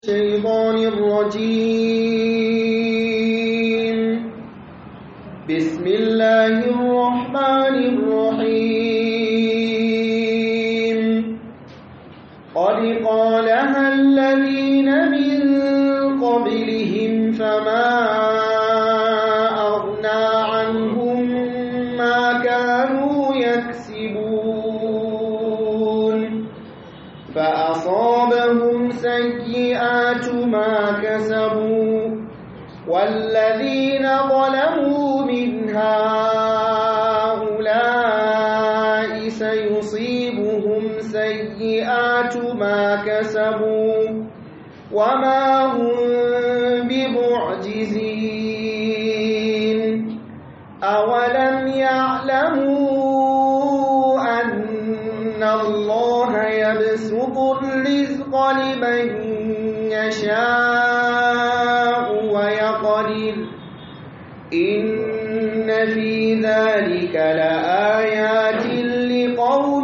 الشيطان الرجيم بسم الله الرحمن الرحيم قد قالها الذين من قبلهم فما أغنى عنهم ما كانوا يكسبون فأصابهم سيئات ما كسبوا والذين ظلموا من هؤلاء سيصيبهم سيئات ما كسبوا وما هم بمعجزين أولم يعلموا أن الله يبسط الرزق لمن يشاء ويقدر إن في ذلك لآيات لقوم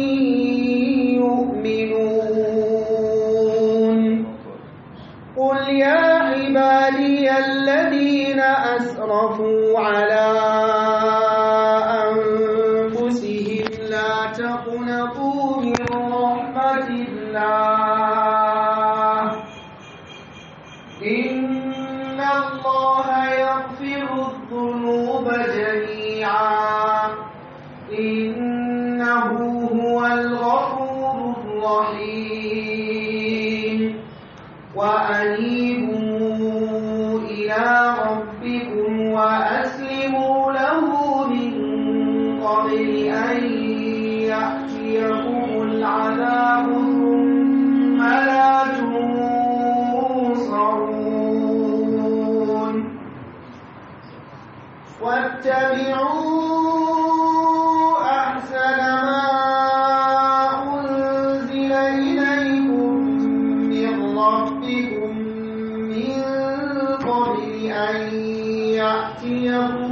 يؤمنون قل يا عبادي الذين أسرفوا على أنفسهم لا تقنطوا من رحمة الله إن الله يغفر الذنوب جميعا إنه هو الغفور الرحيم وأنيبوا إلى ربكم وأسلموا له من قبل أن يأتيكم العذاب ثم لا تنصرون واتبعوا أحسن ما أنزل إليكم من ربكم من قبل أن يأتيكم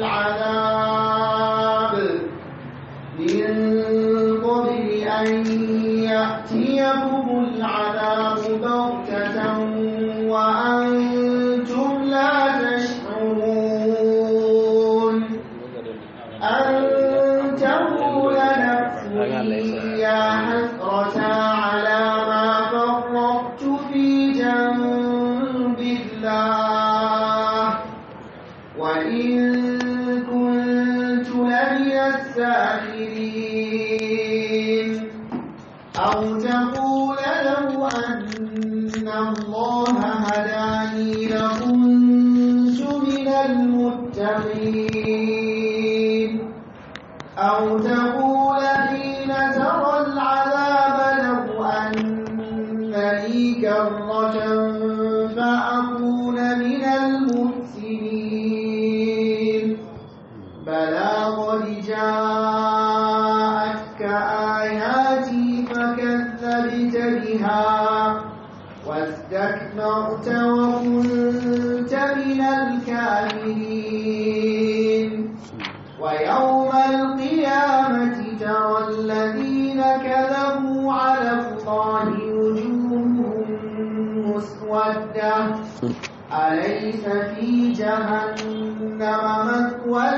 العذاب من قبل أن يأتيكم العذاب بغتة وأنتم لا تشعرون أن تقول نفس يا حسرة على ما فرطت في جنب الله وإن كنت لمن الساخرين أو تقول لو أن الله هداني لكنت من المتقين أو تقول حين ترى العذاب لو أن لي كرة فأكون من المحسنين بلى قد جاءتك آياتي فكذبت بها واستكبرت وكنت من الكافرين ويوم القيامة ترى الذين كذبوا على الله وجوههم مسودة أليس في جهنم مثوى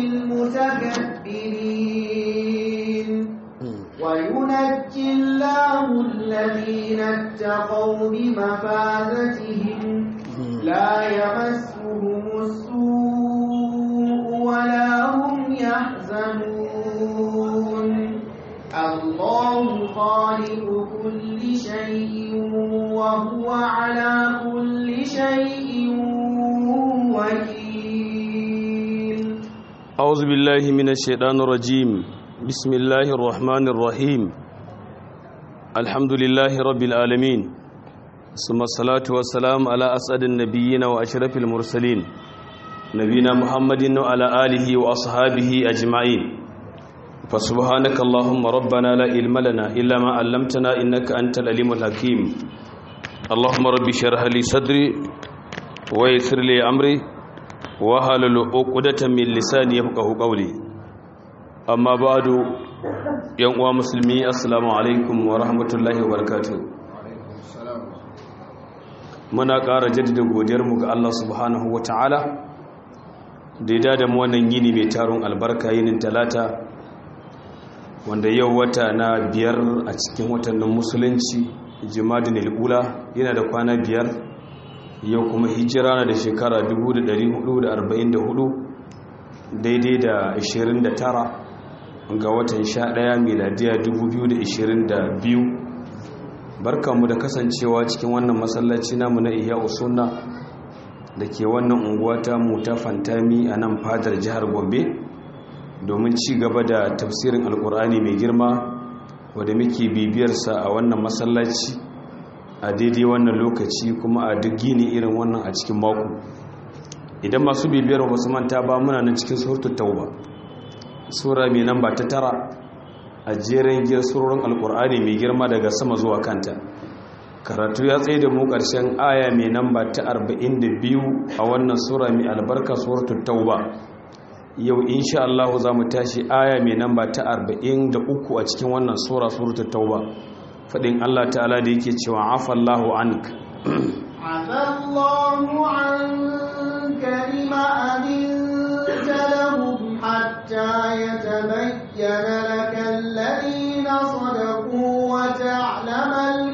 للمتكبرين وينجي الله الذين اتقوا بمفازتهم لا يمسهم السوء ولا هم يحزنون الله خالق كل شيء وهو على كل شيء وكيل أعوذ بالله من الشيطان الرجيم بسم الله الرحمن الرحيم الحمد لله رب العالمين ثم الصلاة والسلام على أسعد النبيين وأشرف المرسلين نبينا محمد وعلى آله وأصحابه أجمعين فسبحانك اللهم ربنا لا علم لنا إلا ما علمتنا إنك أنت العليم الحكيم اللهم رب اشرح لي صدري ويسر لي أمري وهلل عقدة من لساني يفقه قولي amma ba'du yan uwa musulmi assalamu alaikum wa rahmatullahi wa barakatuh muna ƙara jaddada godiyarmu ga Allah subhanahu wa ta'ala da ya da mu wannan yini mai taron albarka yinin talata wanda yau wata na biyar a cikin watannin musulunci jimadin al'ula yana da kwana biyar yau kuma hijira na da shekara 1444 daidai da 29 ga watan 11 miladiya 2022 barkanmu da kasancewa cikin wannan masallaci namu na iya usunna da ke wannan unguwa ta mu ta fantami a nan fadar jihar gombe domin ci gaba da tafsirin alkur'ani mai girma wadda muke bibiyarsa a wannan masallaci a daidai wannan lokaci kuma a duk gini irin wannan a cikin mako idan masu bibiyar wasu manta ba muna nan cikin surtu tauba sura mai namba ta tara a jerin giyar surorin alkur'ani mai girma daga sama zuwa kanta karatu ya tsaye da mu ƙarshen aya mai namba ta 42 a wannan sura mai albarka surtu tauba yau insha Allah za mu tashi aya mai namba ta 43 a cikin wannan sura surtu tauba fadin Allah ta'ala da yake cewa afallahu ank afallahu anka lima adinta lahum hatta yatabayyana laka alladhina sadaqu wa ta'lama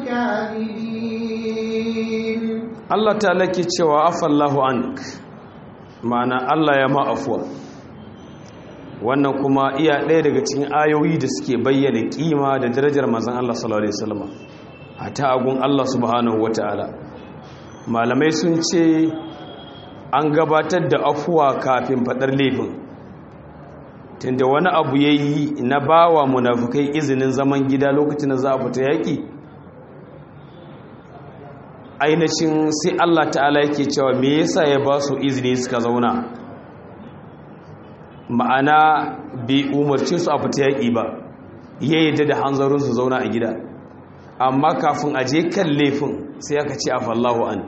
al-kadhibin Allah ta'ala ke cewa afallahu ank ma'ana Allah ya ma afuwa wannan kuma iya ɗaya daga cikin ayoyi da suke bayyana kima da darajar mazan Allah sallallahu alaihi wasallam hata agun Allah subhanahu wataala malamai sun ce an gabatar da afuwa kafin fadar laifin tunda wani abu yayi na bawa munafikai izinin zaman gida lokacin da za a fita yaki ainihin sai Allah ta'ala yake cewa me yasa ya ba su izini suka zauna ma'ana bai umarci su a fita yaƙi ba ya yi da hanzarin su zauna a gida amma kafin a je kan laifin sai aka ce a fallahu an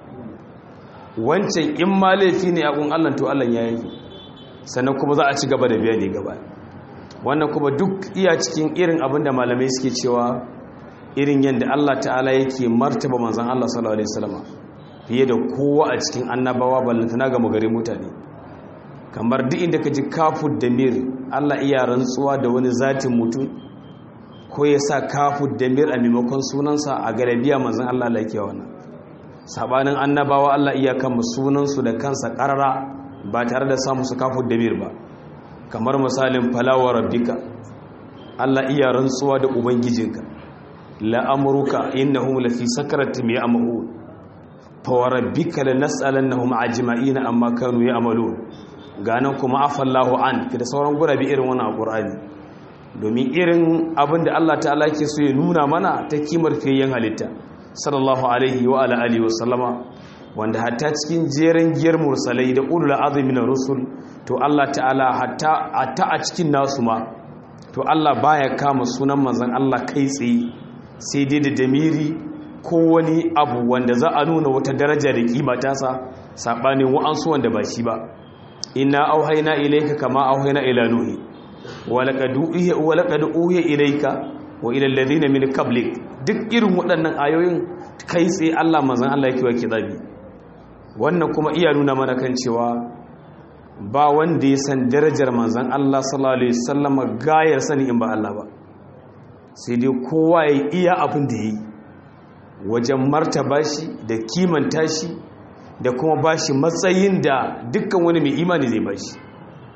wancan in ma laifi ne akun allan to allan ya yi sannan kuma za a ci gaba da biya ne gaba wannan kuma duk iya cikin irin abin da malamai suke cewa irin yadda allah ta'ala yake martaba manzan allah sallallahu alaihi wasallam fiye da kowa a cikin annabawa ballantana ga magarin mutane kamar duk inda ka ji kafud da mir Allah iya rantsuwa da wani zatin mutum ko ya sa kafud da mir a maimakon sunansa a garabiya manzan Allah laike wannan sabanin annabawa Allah iya kan sunansu da kansa karara ba tare da samu su kafud da mir ba kamar misalin falawa rabbika Allah iya rantsuwa da ubangijinka la'amruka innahum lafi sakaratin ya'mahun fa rabbika lanas'alannahum ajma'ina amma kanu ya'malun ganin kuma afallahu an da sauran gurabi irin wannan alqur'ani domin irin abinda Allah ta'ala ke so ya nuna mana ta kimar fiyayyen halitta sallallahu alaihi wa ala alihi wasallama wanda hatta cikin jeren giyar mursalai da ulul azmi na rusul to Allah ta'ala hatta hatta a cikin nasu ma to Allah baya kama sunan manzon Allah kai tsaye sai dai da damiri ko wani abu wanda za a nuna wata daraja da kima tasa sabanin wa'ansu wanda ba shi ba inna auhayna ilayka kama auhayna ila nuhi wa laqad uhiya wa laqad uhiya ilayka wa ila alladhina min qablik duk irin waɗannan ayoyin kai sai Allah manzon Allah yake wa kidabi wannan kuma iya nuna mana kan cewa ba wanda ya san darajar manzon Allah sallallahu alaihi wasallam gayar sani in ba Allah ba sai dai kowa ya iya abin da yayi wajen martaba shi da kimanta shi da kuma ba shi matsayin da dukkan wani mai imani zai ba shi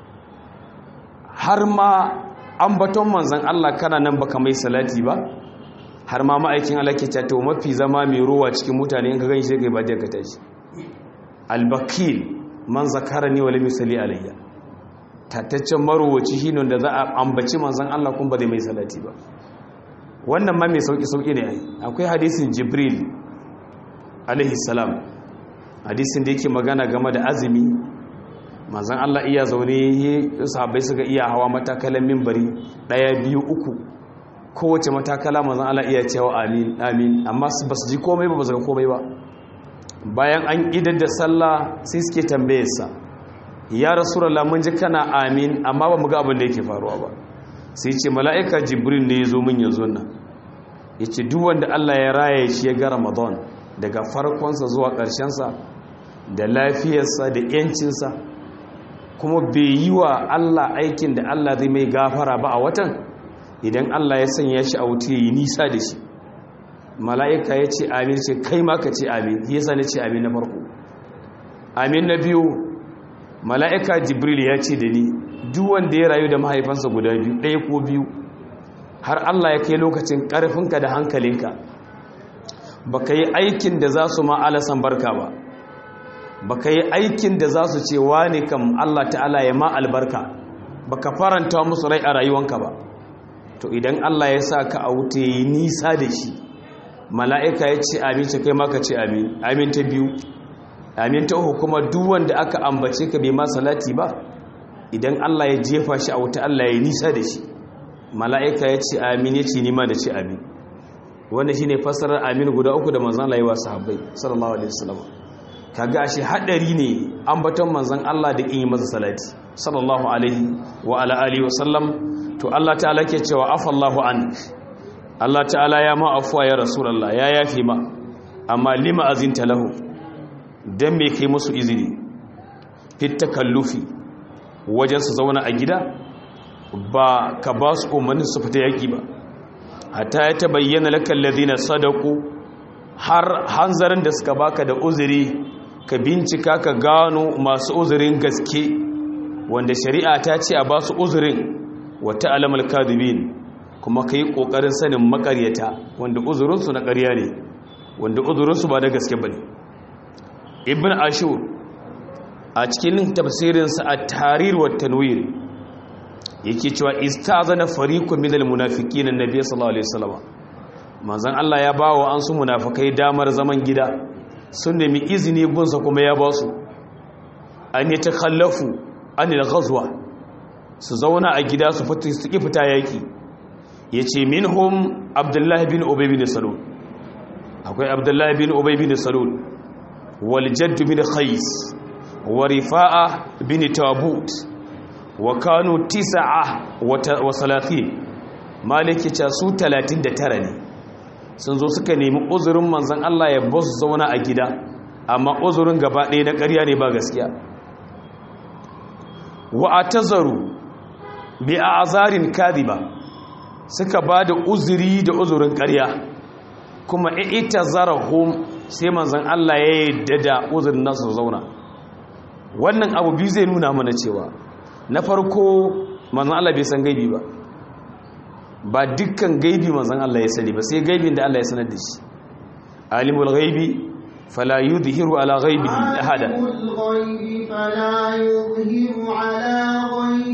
har ma an baton manzan Allah kana nan baka mai salati ba har ma ma'aikin Allah ke to mafi zama mai ruwa cikin mutane in ka gani shi kai ba ka tashi albakil man zakara ni wala misali alayya tattaccen marowaci shine da za a ambaci manzan Allah kun ba zai mai salati ba wannan ma mai sauki sauki ne ai akwai hadisin jibril alaihi salam hadisin da yake magana game da azumi manzan Allah iya zaune sahabbai suka iya hawa matakalan mimbari daya biyu uku kowace matakala manzan Allah iya cewa amin amin amma ba su ji komai ba ba su ga komai ba bayan an idar da sallah sai suke tambayarsa ya rasulullah mun ji kana amin amma ba mu ga abin da yake faruwa ba sai ce mala'ika jibril ne ya zo min yanzu nan ya ce duk wanda Allah ya raya shi ya ga ramadan daga farkonsa zuwa ƙarshensa da lafiyarsa da ‘yancinsa kuma bai yi wa Allah aikin da Allah zai mai gafara ba a watan idan Allah ya sanya shi a wuta ya yi nisa da shi mala'ika ya ce amin ce kai ma ka ce amin ya sa na ce amin na farko amin na biyu mala'ika jibril ya ce da ni duk wanda ya rayu da mahaifansa guda biyu ɗaya ko biyu har Allah ya kai lokacin ƙarfinka da hankalinka ba ka yi aikin da za su ma'alasan barka ba ba ka yi aikin da za su ce wane kam Allah ta'ala ya ma albarka ba ka faranta musu rai a rayuwanka ba to idan Allah ya sa ka a wuta ya yi nisa da shi mala'ika ya ce amin ce kai maka ce amin amin ta biyu amin ta uku kuma duk wanda aka ambace ka bai ma salati ba idan Allah ya jefa shi a wuta Allah ya yi nisa da shi mala'ika ya ce amin ya ce nima da ce amin wanda shi ne fasarar amin guda uku da manzan Allah yi wa sahabbai sallallahu alaihi wasallam kaga ashe hadari ne ambaton manzan Allah da in yi masa salati sallallahu alaihi wa ala alihi wa sallam to Allah ta'ala ke cewa afallahu an Allah ta'ala ya ma afuwa ya rasulullah ya yafi ma amma lima azinta lahu dan me kai musu izini fit takallufi wajen su zauna a gida ba ka ba su umarnin su fita yaƙi ba hatta ya ta bayyana lakan ladina sadaku har hanzarin da suka baka da uzuri ka bincika ka gano masu uzurin gaske wanda shari'a ta ce a ba su uzurin wata alamar kadubin kuma ka yi ƙoƙarin sanin makaryata wanda uzurinsu na ƙarya ne wanda uzurinsu ba da gaske ba ne ibn ashur a cikin tafsirinsa a tarir wa tanwir yake cewa istazana fariqun minal munafiqin annabi sallallahu alaihi wasallam manzon Allah ya bawo an su munafikai damar zaman gida sun nemi izini gunsa kuma ya ba su an yi takhallafu anil ghazwa su zauna a gida su fita su ki fita yaki yace minhum abdullahi bin ubay bin salul akwai abdullahi bin ubay bin salul wal jadd bin qais wa rifa'a bin tabut wa kanu tisa'a wa salatin maliki ce su 39 ne sun zo suka nemi uzurin manzan Allah ya basu zauna a gida amma uzurin gaba ɗaya na ƙarya ne ba gaskiya wa atazaru bi azarin kadiba suka ba da uzuri da uzurin ƙarya kuma ita zarahum sai manzan Allah ya yadda da uzurin nasu zauna wannan abu biyu zai nuna mana cewa na farko manzan Allah bai san gaibi ba ba dukkan gaibi manzan Allah ya sani ba sai gaibin da Allah ya sanar da shi alimul gaibi fala yudhiru ala ghaibihi ahada alimul ghaibi fala yudhiru ala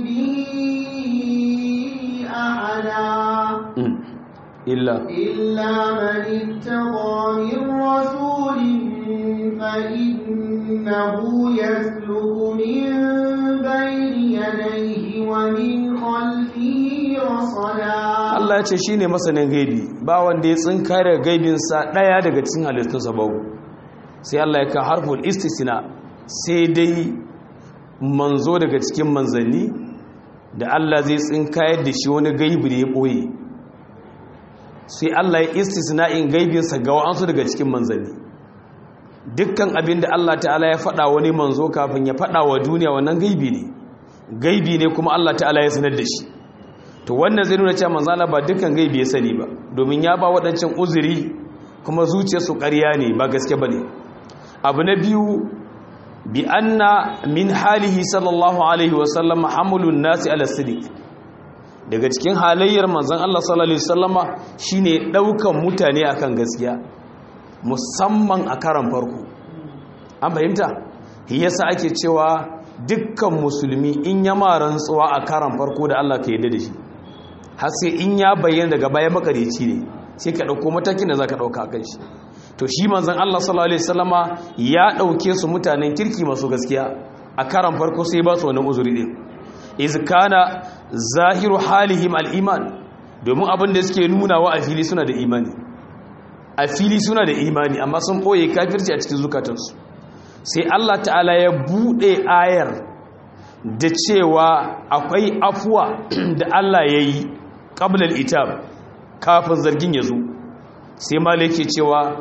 ghaibihi ahada illa illa man ittaqa min rasulin fa innahu yasluku min bayni yadayhi wa min khalfihi rasada Allah ya ce shine masanin gaibi ba wanda ya tsinka daga gaibinsa daya daga cikin halittunsa babu sai Allah ya ka harful istisna sai dai manzo daga cikin manzanni da Allah zai tsinkayar da shi wani gaibi da ya boye sai Allah ya istisna'in gaibinsa ga wa'ansu daga cikin manzanni dukkan abin da Allah ta'ala ya faɗa wani manzo kafin ya faɗa wa duniya wannan gaibi ne gaibi ne kuma Allah ta'ala ya sanar da shi to wannan zai nuna cewa manzo Allah ba dukkan gaibi ya sani ba domin ya ba waɗancan uzuri kuma zuciyarsu ƙarya ne ba gaske bane abu na biyu bi anna min halihi sallallahu alaihi wa sallam hamulun nasi ala sidiq daga cikin halayyar manzon Allah sallallahu alaihi wasallama shine daukan mutane akan gaskiya musamman a karan farko an fahimta yasa ake cewa dukkan musulmi in ya ma rantsuwa a karan farko da Allah ka yarda da shi har sai in ya bayyana daga baya makareci ne sai ka dauko matakin da zaka dauka kan shi to shi manzon Allah sallallahu alaihi wasallama ya dauke su mutanen kirki masu gaskiya a karan farko sai ba su wannan uzuri din iz kana zahiru halihim al-iman domin abin da suke nuna wa a fili suna da imani a fili suna da imani amma sun boye kafirci a cikin zukatansu sai Allah ta'ala ya bude ayar da cewa akwai afuwa da Allah ya yi ƙablal itab kafin zargin ya zo sai malai ke cewa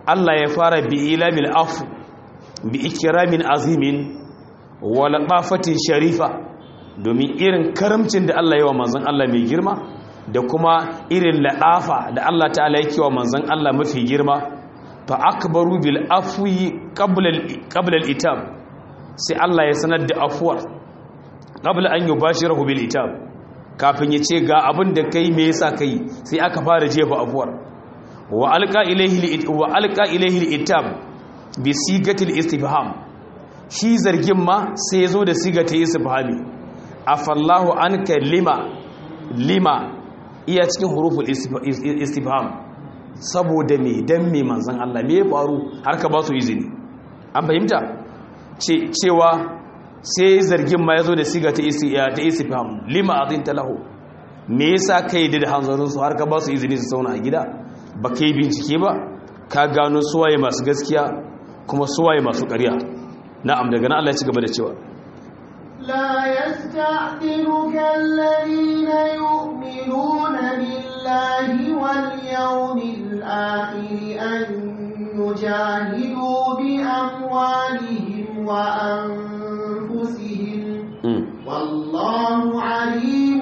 Allah ya fara bi ilamil afu bi ikramin azimin wa laqafatin sharifa domin irin karamcin da Allah ya wa manzon Allah mai girma da kuma irin la'afa da Allah ta'ala yake wa manzon Allah mafi girma fa akbaru bil afwi qabla qabla al itab sai Allah ya sanar da afuwar qabla an yubashirahu bil itab kafin ya ce ga abin da kai me yasa kai sai aka fara jefa afuwar wa alqa ilayhi wa alqa ilayhi al itab bi sigatil istifham shi zargin ma sai ya zo da sigatil istifhami afallahu anka lima lima iya cikin huruful istifham saboda me dan me manzon Allah me ya faru har ka ba su izini an fahimta cewa sai zargin ma yazo da siga ta ta istifham lima adinta lahu me yasa kai da hanzarin su har ka ba su izini su zauna a gida ba kai bincike ba ka gano suwaye masu gaskiya kuma suwaye masu ƙarya na'am daga nan Allah ya ci gaba da cewa لا يستعذنك الذين يؤمنون بالله واليوم الآخر أن يجاهدوا بأموالهم وأنفسهم والله عليم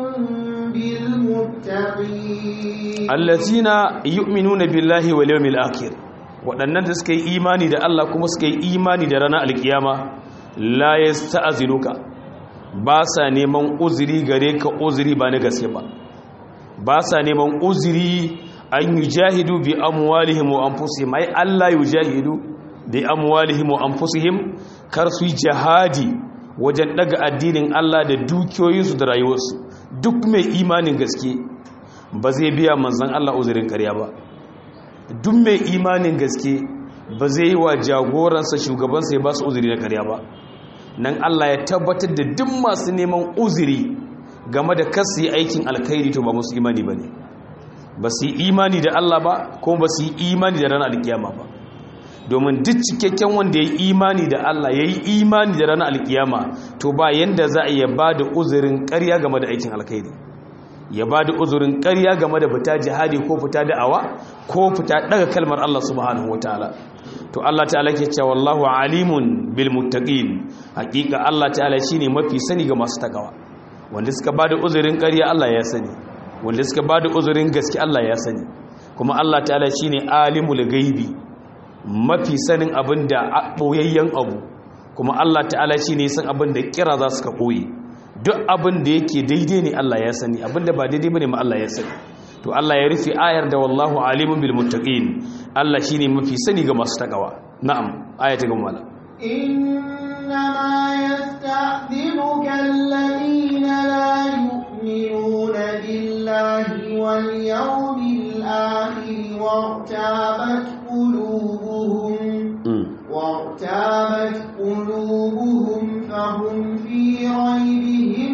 بالمتقين الذين يؤمنون بالله واليوم الآخر waɗannan da suka yi imani da Allah kuma suka yi imani da ranar alkiyama la ya sta'azinuka ba sa neman uzuri gare ka uzuri ba na gaske ba ba sa neman uzuri an yi jahidu bi amwalihim wa anfusihim ai Allah yi jahidu bi amwalihim wa anfusihim kar su yi jihadi wajen daga addinin Allah da dukiyoyinsu da rayuwarsu duk mai imanin gaske ba zai biya manzon Allah uzurin ƙarya ba duk mai imanin gaske ba zai yi wa jagoransa shugabansa ya ba su uzuri na karya ba nan Allah ya tabbatar da duk masu neman uzuri game da kasu yi aikin alkhairi to ba musu imani ba ne ba su yi imani da Allah ba kuma ba su yi imani da ranar alkiyama ba domin duk cikakken wanda ya yi imani da Allah ya yi imani da ranar alkiyama to ba yanda za a iya ba da uzurin karya game da aikin alkhairi ya ba da uzurin ƙarya game da fita jihadi ko fita da'awa ko fita daga kalmar Allah subhanahu ta'ala. to Allah ta'ala ke cewa wallahu alimun bil muttaqin hakika Allah ta'ala shine mafi sani ga masu takawa wanda suka ba da uzurin ƙarya Allah ya sani wanda suka ba da uzurin gaske Allah ya sani kuma Allah ta'ala shine alimul gaibi mafi sanin abin da boyayyen abu kuma Allah ta'ala shine san abin da kira za su ka koyi duk abin da yake daidai ne Allah ya sani abin da ba daidai bane ma Allah ya sani to Allah ya rufe ayar da wallahu alimun bil muttaqin Allah shine mafi sani ga masu takawa na'am aya ta gaba mala إنما يستأذنك الذين لا يؤمنون بالله واليوم الآخر وارتابت قلوبهم وارتابت قلوبهم فهم في ريبهم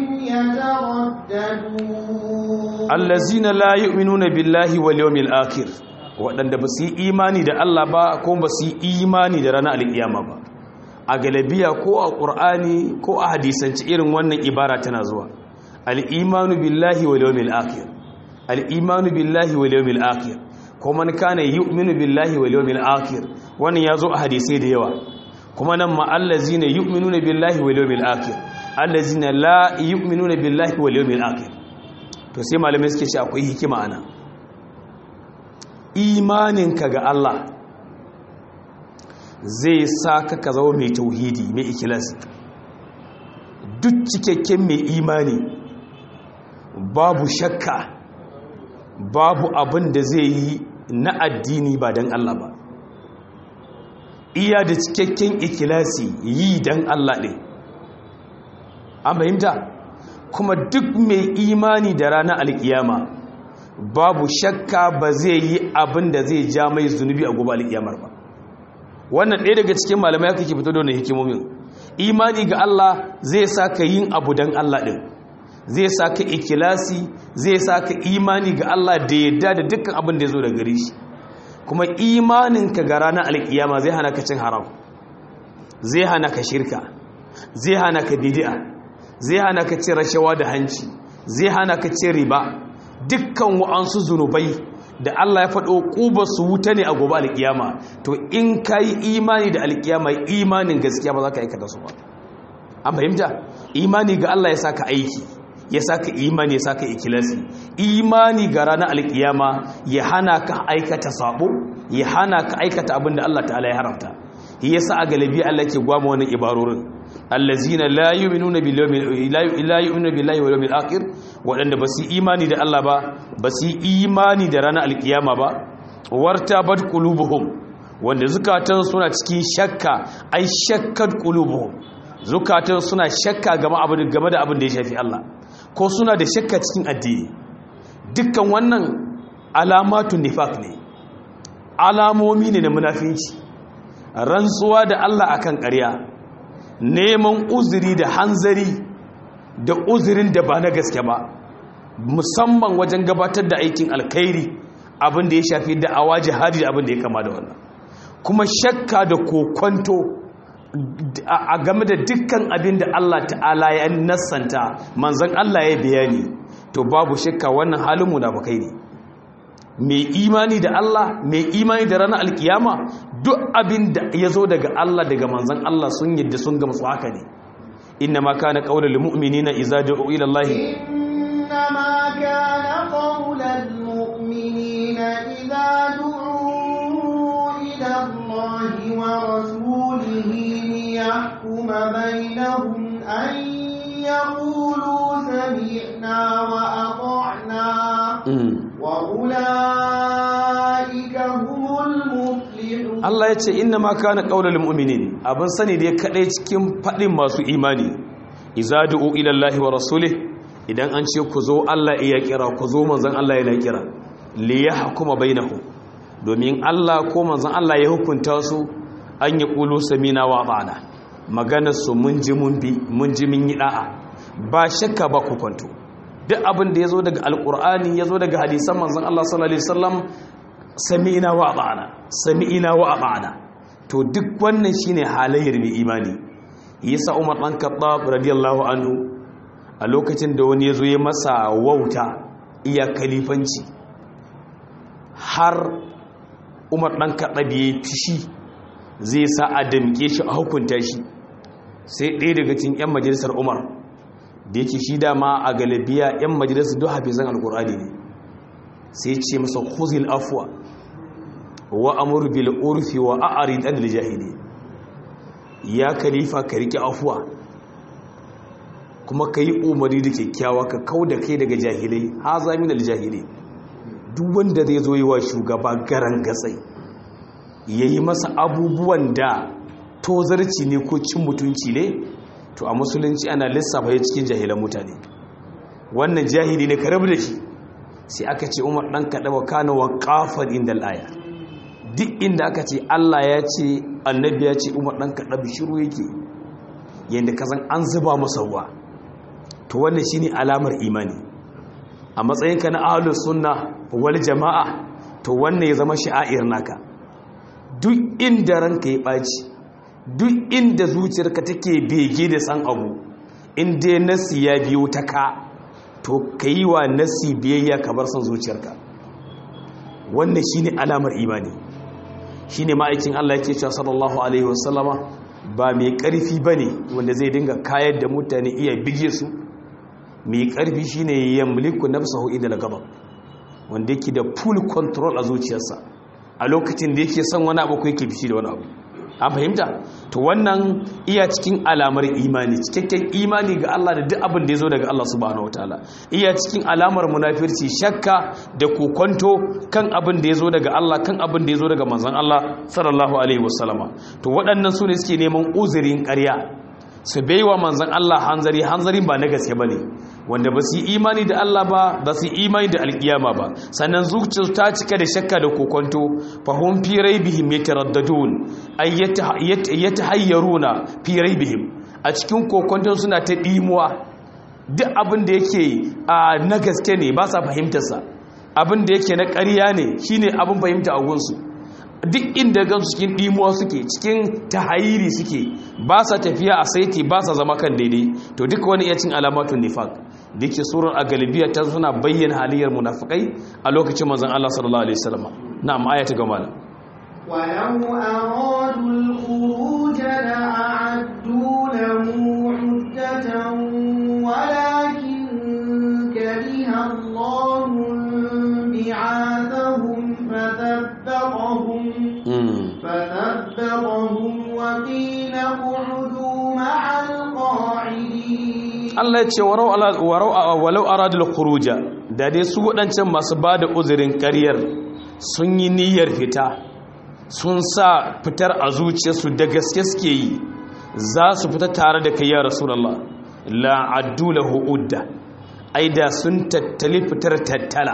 يترددون الذين لا يؤمنون بالله واليوم الآخر waɗanda ba su yi imani da Allah ba ko ba su yi imani da ranar alƙiyama ba a galabiya ko a ƙur'ani ko a hadisanci irin wannan ibara tana zuwa al'imanu billahi wal yawmil akhir al'imanu billahi wal yawmil akhir ko man kana yu'minu billahi wal yawmil akhir wannan yazo a hadisi da yawa kuma nan ma allazina yu'minuna billahi wal yawmil akhir allazina la yu'minuna billahi wal yawmil akhir to sai malamai suke ce akwai hikima ana imaninka ga Allah zai sa ka ka zama mai tauhidi mai ikhlasi duk cikakken mai imani babu shakka babu abin da zai yi na addini ba don Allah ba iya da cikakken ikilasi yi don Allah ne an fahimta kuma duk mai imani da ranar alkiyama babu shakka ba zai yi abin da zai ja mai zunubi a gobe alkiyamar ba wannan ɗaya daga cikin malamai kake fito da wannan hikimomin imani ga Allah zai sa ka yin abu don Allah ɗin zai sa ka ikilasi zai sa ka imani ga Allah da yadda da dukkan abin da ya zo da gare shi kuma imaninka ga ranar alkiyama zai hana ka cin haram zai hana ka shirka zai hana ka bid'a zai hana ka cin rashawa da hanci zai hana ka cin riba dukkan wa'ansu zunubai da Allah ya faɗo ƙuba su wuta ne a gobe alƙiyama to in ka yi imani da alƙiyama imanin gaskiya ba za ka aikata su ba an fahimta imani ga Allah ya saka aiki ya saka imani ya saka ikilasi imani ga ranar alƙiyama ya hana ka aikata sabo ya hana ka aikata abin da Allah ta'ala ya haramta yasa a galibi Allah ke gwama wannan ibarorin allazina la yu'minuna billahi la yu'minuna billahi wal yawmil akhir wadanda basu imani da Allah ba basu imani da ranar alkiyama ba wartabat qulubuhum wanda zukatan suna cikin shakka ai shakkat qulubuhum zukatan suna shakka game abin game da abin da ya shafi Allah ko suna da shakka cikin addini dukkan wannan alamatun nifaq ne alamomi ne na munafinci rantsuwa da Allah akan ƙarya neman uzuri da hanzari da uzurin da ba na gaske ba musamman wajen gabatar da aikin alkhairi abin da ya shafi da'awa jihadi da abin da ya kama da wannan kuma shakka da kokonto a game da dukkan abin da Allah ta'ala ya nassanta manzon Allah ya bayani to babu shakka wannan halin munafikai ne mai imani da Allah mai imani da ranar alkiyama duk abin da ya zo daga Allah daga manzan Allah sun yadda sun gamsu haka ne inna ma kana qaulul mu'minina idza du'u ila Allah inna ma kana qaulul mu'minina idza du'u ila Allah wa rasulihi liyahkuma bainahum an yaqulu sami'na wa ata'na وأولئك هم المفلحون Allah ya ce inna ma kana qaulul mu'minin abin sani dai kadai cikin fadin masu imani iza du'u ila Allahi wa rasulih idan an ce ku zo Allah iya kira ku zo manzon Allah yana kira li yahkuma bainahum domin Allah ko manzon Allah ya hukunta su an yi qulu samina wa ba'ana maganar su mun ji mun bi mun ji mun yi da'a ba shakka ba ku kwanto duk abin da ya zo daga alkur'ani ya zo daga hadisan manzan Allah sallallahu Alaihi wasallam sami'ina wa ba'ana sami'ina wa ba'ana to duk wannan shine halayyar mai imani yasa Umar dan Khattab radiyallahu anhu a lokacin da wani ya zo ya masa wauta iya kalifanci har Umar dan Khattab ya fishi zai sa a damke shi a hukunta shi sai ɗaya daga cikin 'yan majalisar Umar da yake shi dama a galibiya 'yan majalisa duk hafizan alkur'ani ne sai ce masa khuzil afwa wa amur bil urfi wa a'rid an jahili ya khalifa ka rike afwa kuma ka yi umari da kyakkyawa ka kau da kai daga jahilai haza min al jahili duk wanda zai zo yi wa shugaba garan gatsai yayi masa abubuwan da tozarci ne ko cin mutunci ne to a musulunci ana lissafa ya cikin jahilan mutane wannan jahili ne ka rabu da shi sai aka ce umar ɗan kaɗa wa kana wa ƙafar inda al'aya duk inda aka ce allah ya ce annabi ya ce umar ɗan kaɗa bishiru yake yadda ka san an zuba masa ruwa to wannan shi ne alamar imani a matsayinka na ahalus sunna wal jama'a to wannan ya zama sha'air naka duk inda ranka ya ɓaci duk inda zuciyarka take bege da san abu inda nasi ya biyo ta ka to ka yi wa nasi biyayya ka bar son zuciyarka wannan shine alamar imani shine ma'aikin Allah yake cewa sallallahu alaihi wasallama ba mai karfi bane wanda zai dinga kayar da mutane iya bige su mai karfi shine yamliku nafsahu idal ghadab wanda yake da full control a zuciyarsa a lokacin da yake son wani abu ko yake bishi da wani abu an fahimta to wannan iya cikin alamar imani cikakken imani ga Allah da duk abin da ya zo daga Allah subhanahu wataala iya cikin alamar munafirci shakka da kokonto kan abin da ya zo daga Allah kan abin da ya zo daga manzon Allah sallallahu alaihi wasallama to waɗannan su ne suke neman uzurin ƙarya su baiwa manzon Allah hanzari hanzarin ba na gaske bane wanda ba su yi imani da Allah ba ba su yi imani da alkiyama ba sannan zuciyarsu ta cika da shakka da kokonto fahum fi raibihim yataraddadun ay yatahayyaruna fi raibihim a cikin kokonto suna ta dimuwa duk abin da yake na gaske ne ba sa fahimtar sa abin da yake na ƙarya ne shine abin fahimta a gunsu duk inda gansu cikin dimuwa suke cikin tahayiri suke ba sa tafiya a saiti ba sa zama kan daidai to duk wani iya cin alamatun nifaq dake surar a galibiya ta suna bayyana haliyar munafikai a lokacin manzon Allah sallallahu alaihi wasallam na'am ayata gama da ولو أرادوا الخروج لأعدوا له عدة ولكن كره الله بعاثهم فثبطهم فثبطهم وقيل اقعدوا مع القاعدين Allah ya ce walau aradul khuruja da dai su waɗancan masu ba da uzurin ƙaryar sun yi niyyar fita sun sa fitar a zuciyarsu da gaske suke yi za su fita tare da kai ya rasulullah la addu lahu udda ai da sun tattali fitar tattala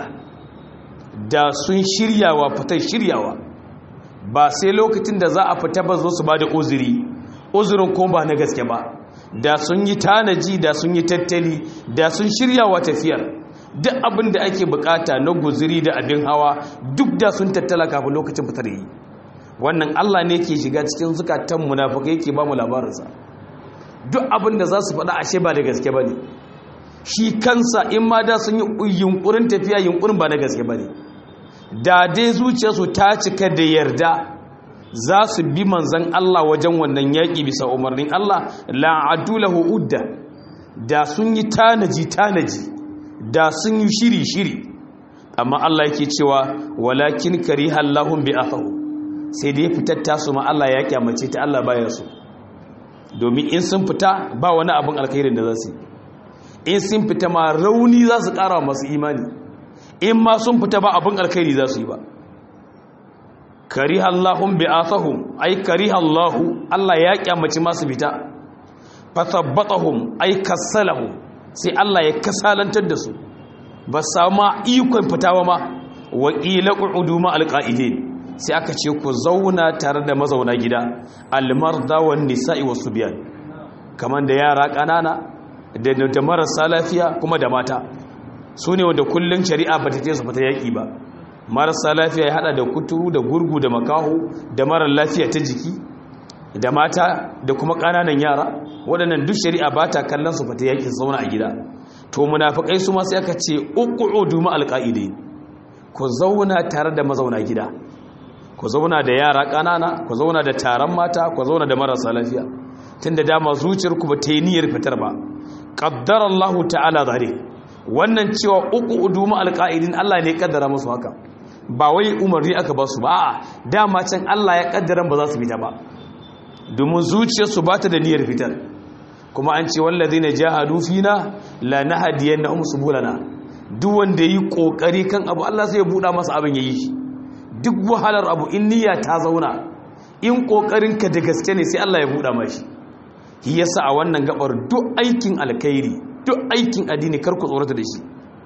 da sun shiryawa fitar shiryawa ba sai lokacin da za a fita ba zo su ba da uzuri uzurin kuma ba na gaske ba da sun yi tanaji da sun yi tattali da sun shiryawa tafiyar duk abin da ake bukata na guzuri da abin hawa duk da sun tattala kafin lokacin fitar yi wannan Allah ne ke shiga cikin zukatan munafukai yake ba mu labarinsa duk abin da za su faɗa ashe ba da gaske ba ne shi kansa in ma da sun yi yunkurin tafiya yunkurin ba na gaske ba ne da dai zuciyarsu ta cika da yarda za su bi manzan Allah wajen wannan yaƙi bisa umarnin Allah la'adu lahu udda da sun yi tanaji tanaji da sun yi shiri shiri amma Allah yake cewa walakin kariha Allahum bi athahu sai dai fitar tasu ma Allah ya kyamace ta Allah baya so domin in sun fita ba wani abin alkhairin da za su in sun fita ma rauni za su ƙara masu imani in ma sun fita ba abin alkhairi za su yi ba kariha Allahum bi athahum ay kariha Allah Allah ya kyamaci masu fita fathabbatahum ay kasalahum sai Allah ya kasalantar da su ba sama ikon fitawa ma wa qila qu'udu ma alqa'idin sai aka ce ku zauna tare da mazauna gida almarda wan nisa'i wasubyan kaman da yara kanana da da marasa lafiya kuma da mata su ne wanda kullun shari'a ba ta ce su fita yaki ba marasa lafiya ya hada da kuturu da gurgu da makaho da marar lafiya ta jiki da mata da kuma kananan yara waɗannan duk shari'a ba ta kallon su fata yakin zauna a gida to munafikai su ma sai aka ce uqudu ma alqaidin ku zauna tare da mazauna gida ku zauna da yara kanana ku zauna da taron mata ku zauna da marasa lafiya tunda dama zuciyar ku ba ta yi niyyar fitar ba qaddara Allah ta'ala zalik wannan cewa uqudu ma alqaidin Allah ne ya kaddara musu haka ba wai umarni aka ba su ba a'a dama can Allah ya kaddara ba za su fita ba domin zuciyarsu ba ta da niyyar fitar kuma an ce wallazi na jahadu fina la nahdiyannahum subulana duk wanda yi kokari kan abu Allah sai ya buɗa masa abin yayi shi duk wahalar abu in niyya ta zauna in kokarin ka da gaske ne sai Allah ya buɗa mashi shi yasa a wannan gabar duk aikin alkhairi duk aikin addini kar ku tsorata da shi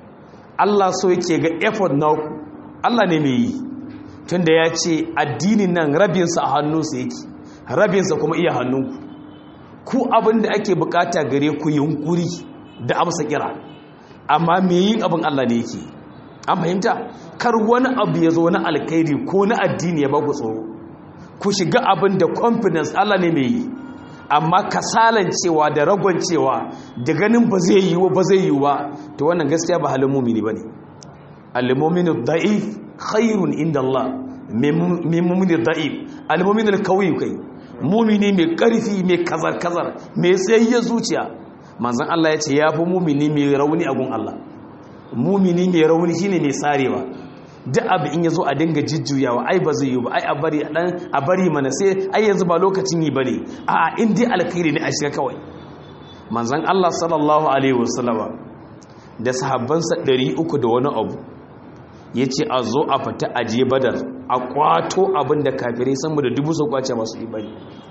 Allah so yake ga effort naku Allah ne mai yi tunda ya ce addinin nan rabinsa a hannunsa yake rabinsa kuma iya hannunku ku abin da ake bukata gare ku yunkuri da amsa kira amma me yin abin Allah ne yake an fahimta kar wani abu ya zo na alkhairi ko na addini ya baku tsoro ku shiga abin da confidence Allah ne mai yi amma kasalancewa da ragoncewa da ganin ba zai yi ba zai yi ba to wannan gaskiya ba halin mumini bane al-mu'minu da'if khairun inda Allah min mu'mini da'if al-mu'minu al-qawi kai mumini mai karfi mai kazar-kazar mai tsayayyar zuciya manzan Allah ya ce ya fi mumini mai rauni a gun Allah mumini mai rauni shine mai sarewa duk abu in ya zo a dinga jijjuyawa ai ba zai yi ba ai a bari a bari mana sai ai yanzu ba lokacin yi bane a in dai alkhairi ne a shiga kawai manzan Allah sallallahu alaihi wasallama da sahabbansa 300 da wani abu ya ce a zo a fita aje badar a kwato abin da kafirai sama da dubu sau kwace masu ibani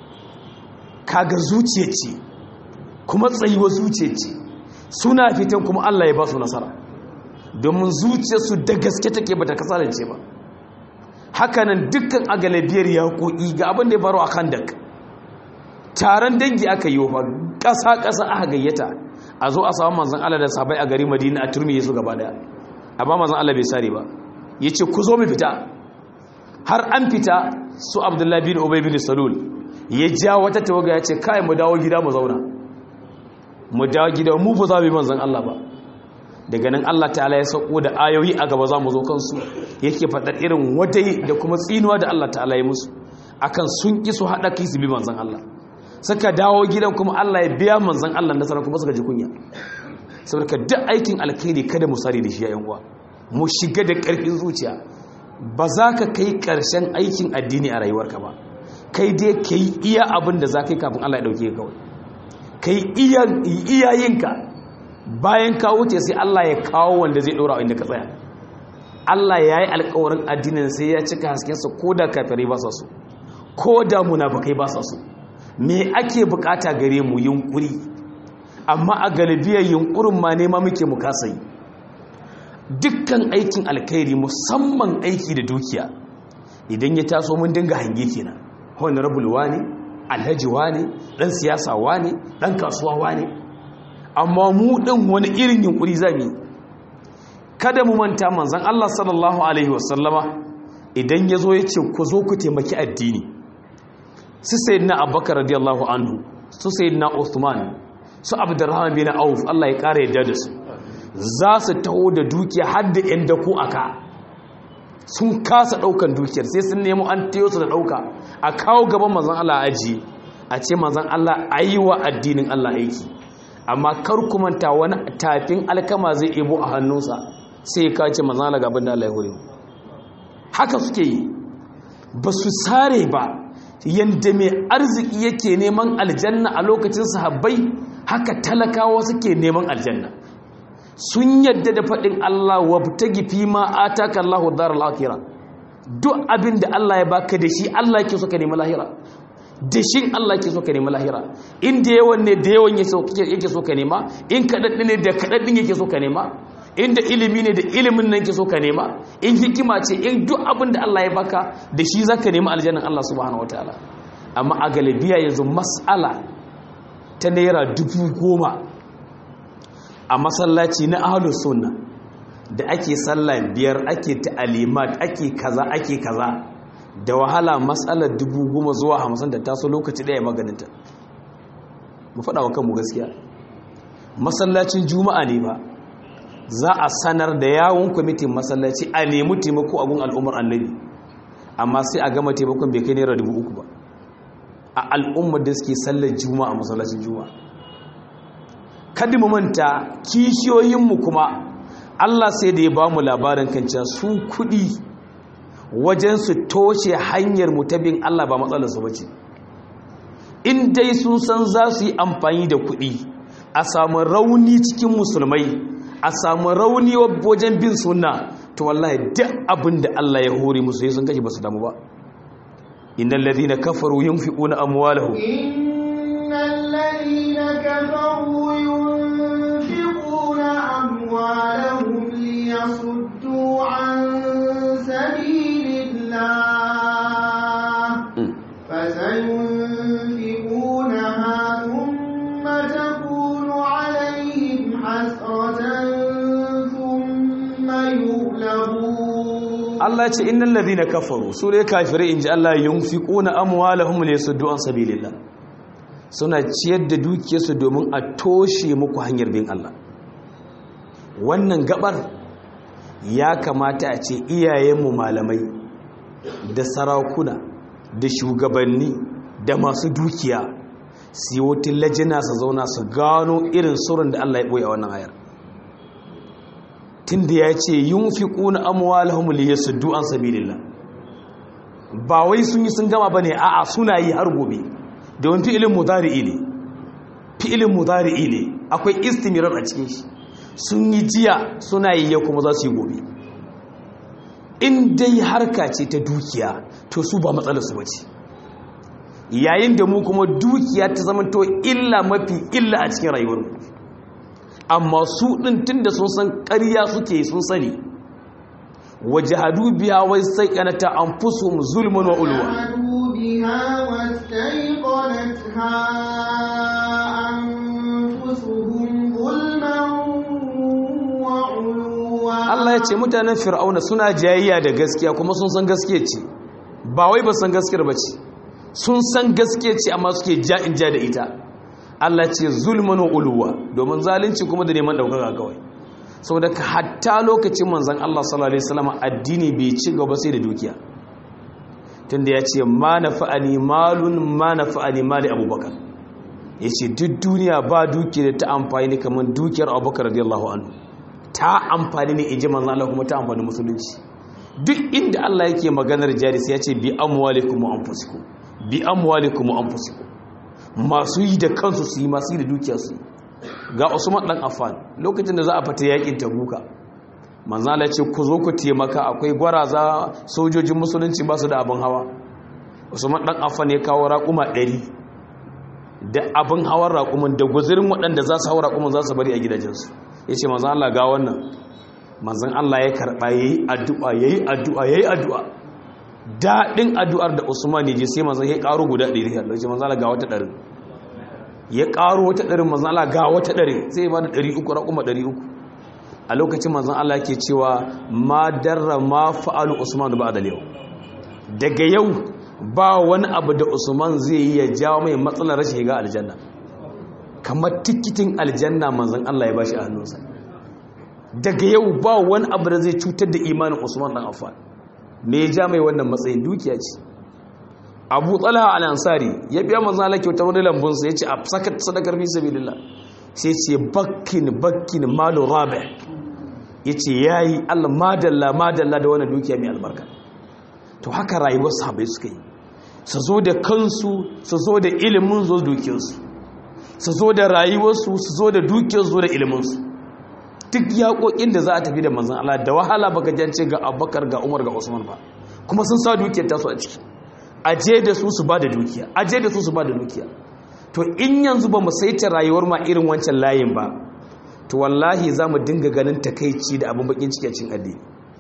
kaga zuciya ce kuma tsayuwa zuciya ce suna fitan kuma Allah ya ba su nasara domin zuciyarsu da gaske take bata kasance ba hakanan dukkan agalabiyar yaƙoƙi ga abin da ya faru a kandak taron dangi aka yi wa ƙasa-ƙasa aka gayyata a zo a samu manzan Allah da sabai a gari madina a turmi su gaba daya amma manzan Allah bai sare ba ya ce ku zo mu fita har an fita su abdullahi bin ubay bin salul ya ja wata tawaga ya ce kai mu dawo gida mu zauna mu dawo gida mu ba za mu yi manzon Allah ba daga nan Allah ta'ala ya sauko da ayoyi a gaba za mu zo kansu yake faɗar irin wadai da kuma tsinuwa da Allah ta'ala ya musu akan sun ƙi su haɗa kai su bi manzon Allah suka dawo gidan kuma Allah ya biya manzon Allah nasara kuma suka ji kunya saboda duk aikin alkhairi kada mu sare da shi yayin uwa mu shiga da ƙarfin zuciya ba za ka kai ƙarshen aikin addini a rayuwarka ba kai dai ka yi iya abin da za ka yi kafin Allah ya ɗauke kawai ka yi iyayenka bayan ka wuce sai Allah ya kawo wanda zai ɗora inda ka tsaya Allah ya yi alkawarin addinin sai ya cika haskensa ko da kafirai ba sa so ko da munafukai ba sa so me ake bukata gare mu yunkuri amma a galibiyar yunkurin ma nema muke mu kasa yi dukkan aikin alkhairi musamman aiki da dukiya idan ya taso mun dinga hange kenan honorable wane alhaji wane dan siyasa wane dan kasuwa wane amma mu din wani irin yunkuri zamu kada mu manta manzon Allah sallallahu alaihi wasallama idan yazo yace ku zo ku taimaki addini su sayyidina abubakar radiyallahu anhu su sayyidina uthman su abdurrahman bin auf Allah ya kare yadda da su za su taho da dukiya har da yan dako aka sun kasa daukan dukiyar sai sun nemo an tayo su da dauka a kawo gaban manzon Allah aji a ce manzon Allah ayi wa addinin Allah aiki amma kar ku manta wani tafin alkama zai ebo a hannunsa sai ya kace manzon Allah gaban da Allah ya hore haka suke yi ba su sare ba yanda mai arziki yake neman aljanna a lokacin sahabbai haka talakawa suke neman aljanna sun yadda da faɗin Allah wa tagi fi ma ataka Allahu daral akhirah duk abin da Allah ya baka da shi Allah yake so ka nemi lahira da shin Allah yake so ka nemi lahira in da yawan ne da yawan yake so ka nema in kadaddi ne da kadaddi yake so ka nema in da ilimi ne da ilimin nan yake so ka nema in hikima ce in duk abin da Allah ya baka da shi zaka nemi aljannan Allah subhanahu wataala amma a galibiya yanzu mas'ala ta naira dubu goma a masallaci na ahlus sunna da ake sallah biyar ake ta'alimat ake kaza ake kaza da wahala matsalar dubu goma zuwa hamsin da taso lokaci ɗaya maganinta mu faɗa wa kanmu gaskiya masallacin juma'a ne ba za a sanar da yawon kwamitin masallaci a nemi taimako abun al'ummar annabi amma sai a gama taimakon bai kai naira dubu uku ba a al'ummar da suke sallar juma'a masallacin juma'a kada mu manta kishiyoyinmu kuma Allah sai da ya ba mu labarin kancan su kuɗi wajen su toshe hanyar mutabin Allah ba matsalarsu ba ce in dai sun san za su yi amfani da kuɗi a samu rauni cikin musulmai a samu rauni wajen bin suna to wallahi duk abin da Allah ya hore musu sun kashi ba su damu ba innal ladina kafaru yunfiquna amwalahum innal ladina kafaru yunfiquna amwalahum liyasuddu an sabilillah فسينفقونها ثم تكون عليهم حسرة ثم يغلبون Allah ce innal ladina kafaru su ne kafirai inji Allah yunfiquna amwalahum liyasuddu an sabilillah suna ciyar da dukiyarsu domin a toshe muku hanyar bin Allah wannan gabar ya kamata a ce iyayenmu malamai da sarakuna da shugabanni da masu dukiya su yi wata lajina su zauna su gano irin surun da Allah ya ɓoye a wannan ayar tun da ya ce yin fi ƙuna amuwa lahumuli ya suddu an sabilillah ba wai sun yi sun gama ba ne a'a suna yi har gobe domin fi'ilin mudari'i ne fi'ilin mudari'i ne akwai istimirar a cikin shi sun yi jiya suna yi ya kuma za su yi gobe in dai harka ce ta dukiya to su ba matsalarsu ba ce yayin da mu kuma dukiya ta zama to illa mafi illa a cikin rayuwarmu amma su ɗin tun da sun san ƙarya suke sun sani waje hadu biya wai sai ƙanata an fuso mu zulman wa ulwa جحدوا بها واستيقنتها أنفسهم ظلما وعلوا Allah ya ce mutanen fir'auna suna jayayya da gaskiya kuma sun san gaskiya ce ba wai ba san gaskiyar ba ce sun san gaskiya ce amma suke ja in ja da ita Allah ce zulman wa uluwa domin zalunci kuma da neman ɗaukaka kawai saboda ka hatta lokacin manzan Allah sallallahu alaihi wasallam addini bai ci gaba sai da dukiya tunda ya ce ma nafa'ani malun ma nafa'ani mali abubakar ya ce duk duniya ba dukiya da ta amfani kamar dukiyar abubakar radiyallahu anhu ta amfani ne in ji manzan Allah kuma ta amfani musulunci duk inda Allah yake maganar jari sai ya ce bi amwalikum wa anfusikum bi amwalikum wa anfusikum masu yi da kansu su yi masu yi da dukiya su ga Usman dan Affan lokacin da za a fita yakin Tabuka manzan Allah ce ku zo ku taimaka akwai gwaraza sojojin musulunci ba su da abin hawa Usman dan Affan ya kawo raƙuma 100 da abin hawan raƙumin da guzirin waɗanda za su hawa raƙumin za su bari a gidajensu ya ce manzan Allah ga wannan manzan Allah ya karɓa ya yi addu'a ya yi addu'a ya yi addu'a daɗin addu'ar da usman ya je sai manzan ya ƙaro guda ɗari ya ce manzan Allah ga wata ɗarin ya ƙaro wata ɗarin manzan Allah ga wata ɗari sai ya ba da ɗari uku raƙuma ɗari uku a lokacin manzan Allah ke cewa ma darra ma fa'alu usman ba da yau daga yau ba wani abu da usman zai yi ya jawo mai matsalar rashin shiga aljanna kamar tikitin aljanna manzan Allah ya bashi a hannunsa daga yau ba wani abu da zai cutar da imanin usman dan affan me ya ja mai wannan matsayin dukiya ce abu talha al-ansari ya biya manzan Allah kyautar wani lambunsa ya ce a saka sadakar fi sabilillah sai ce bakkin bakkin malu rabi ya ce yayi Allah madalla madalla da wannan dukiya mai albarka to haka rayuwar sahabai suka yi su zo da kansu su zo da ilimin zo dukiyarsu su zo da rayuwarsu su zo da dukiyarsu zo da iliminsu duk yaƙoƙin da za a tafi da manzan Allah da wahala baka jance ga abubakar ga umar ga usman ba kuma sun sa dukiyar tasu a ciki aje da su su ba da dukiya aje da su su ba da dukiya to in yanzu ba mu saita rayuwar ma irin wancan layin ba to wallahi za mu dinga ganin takaici da abin bakin ciki a cikin addini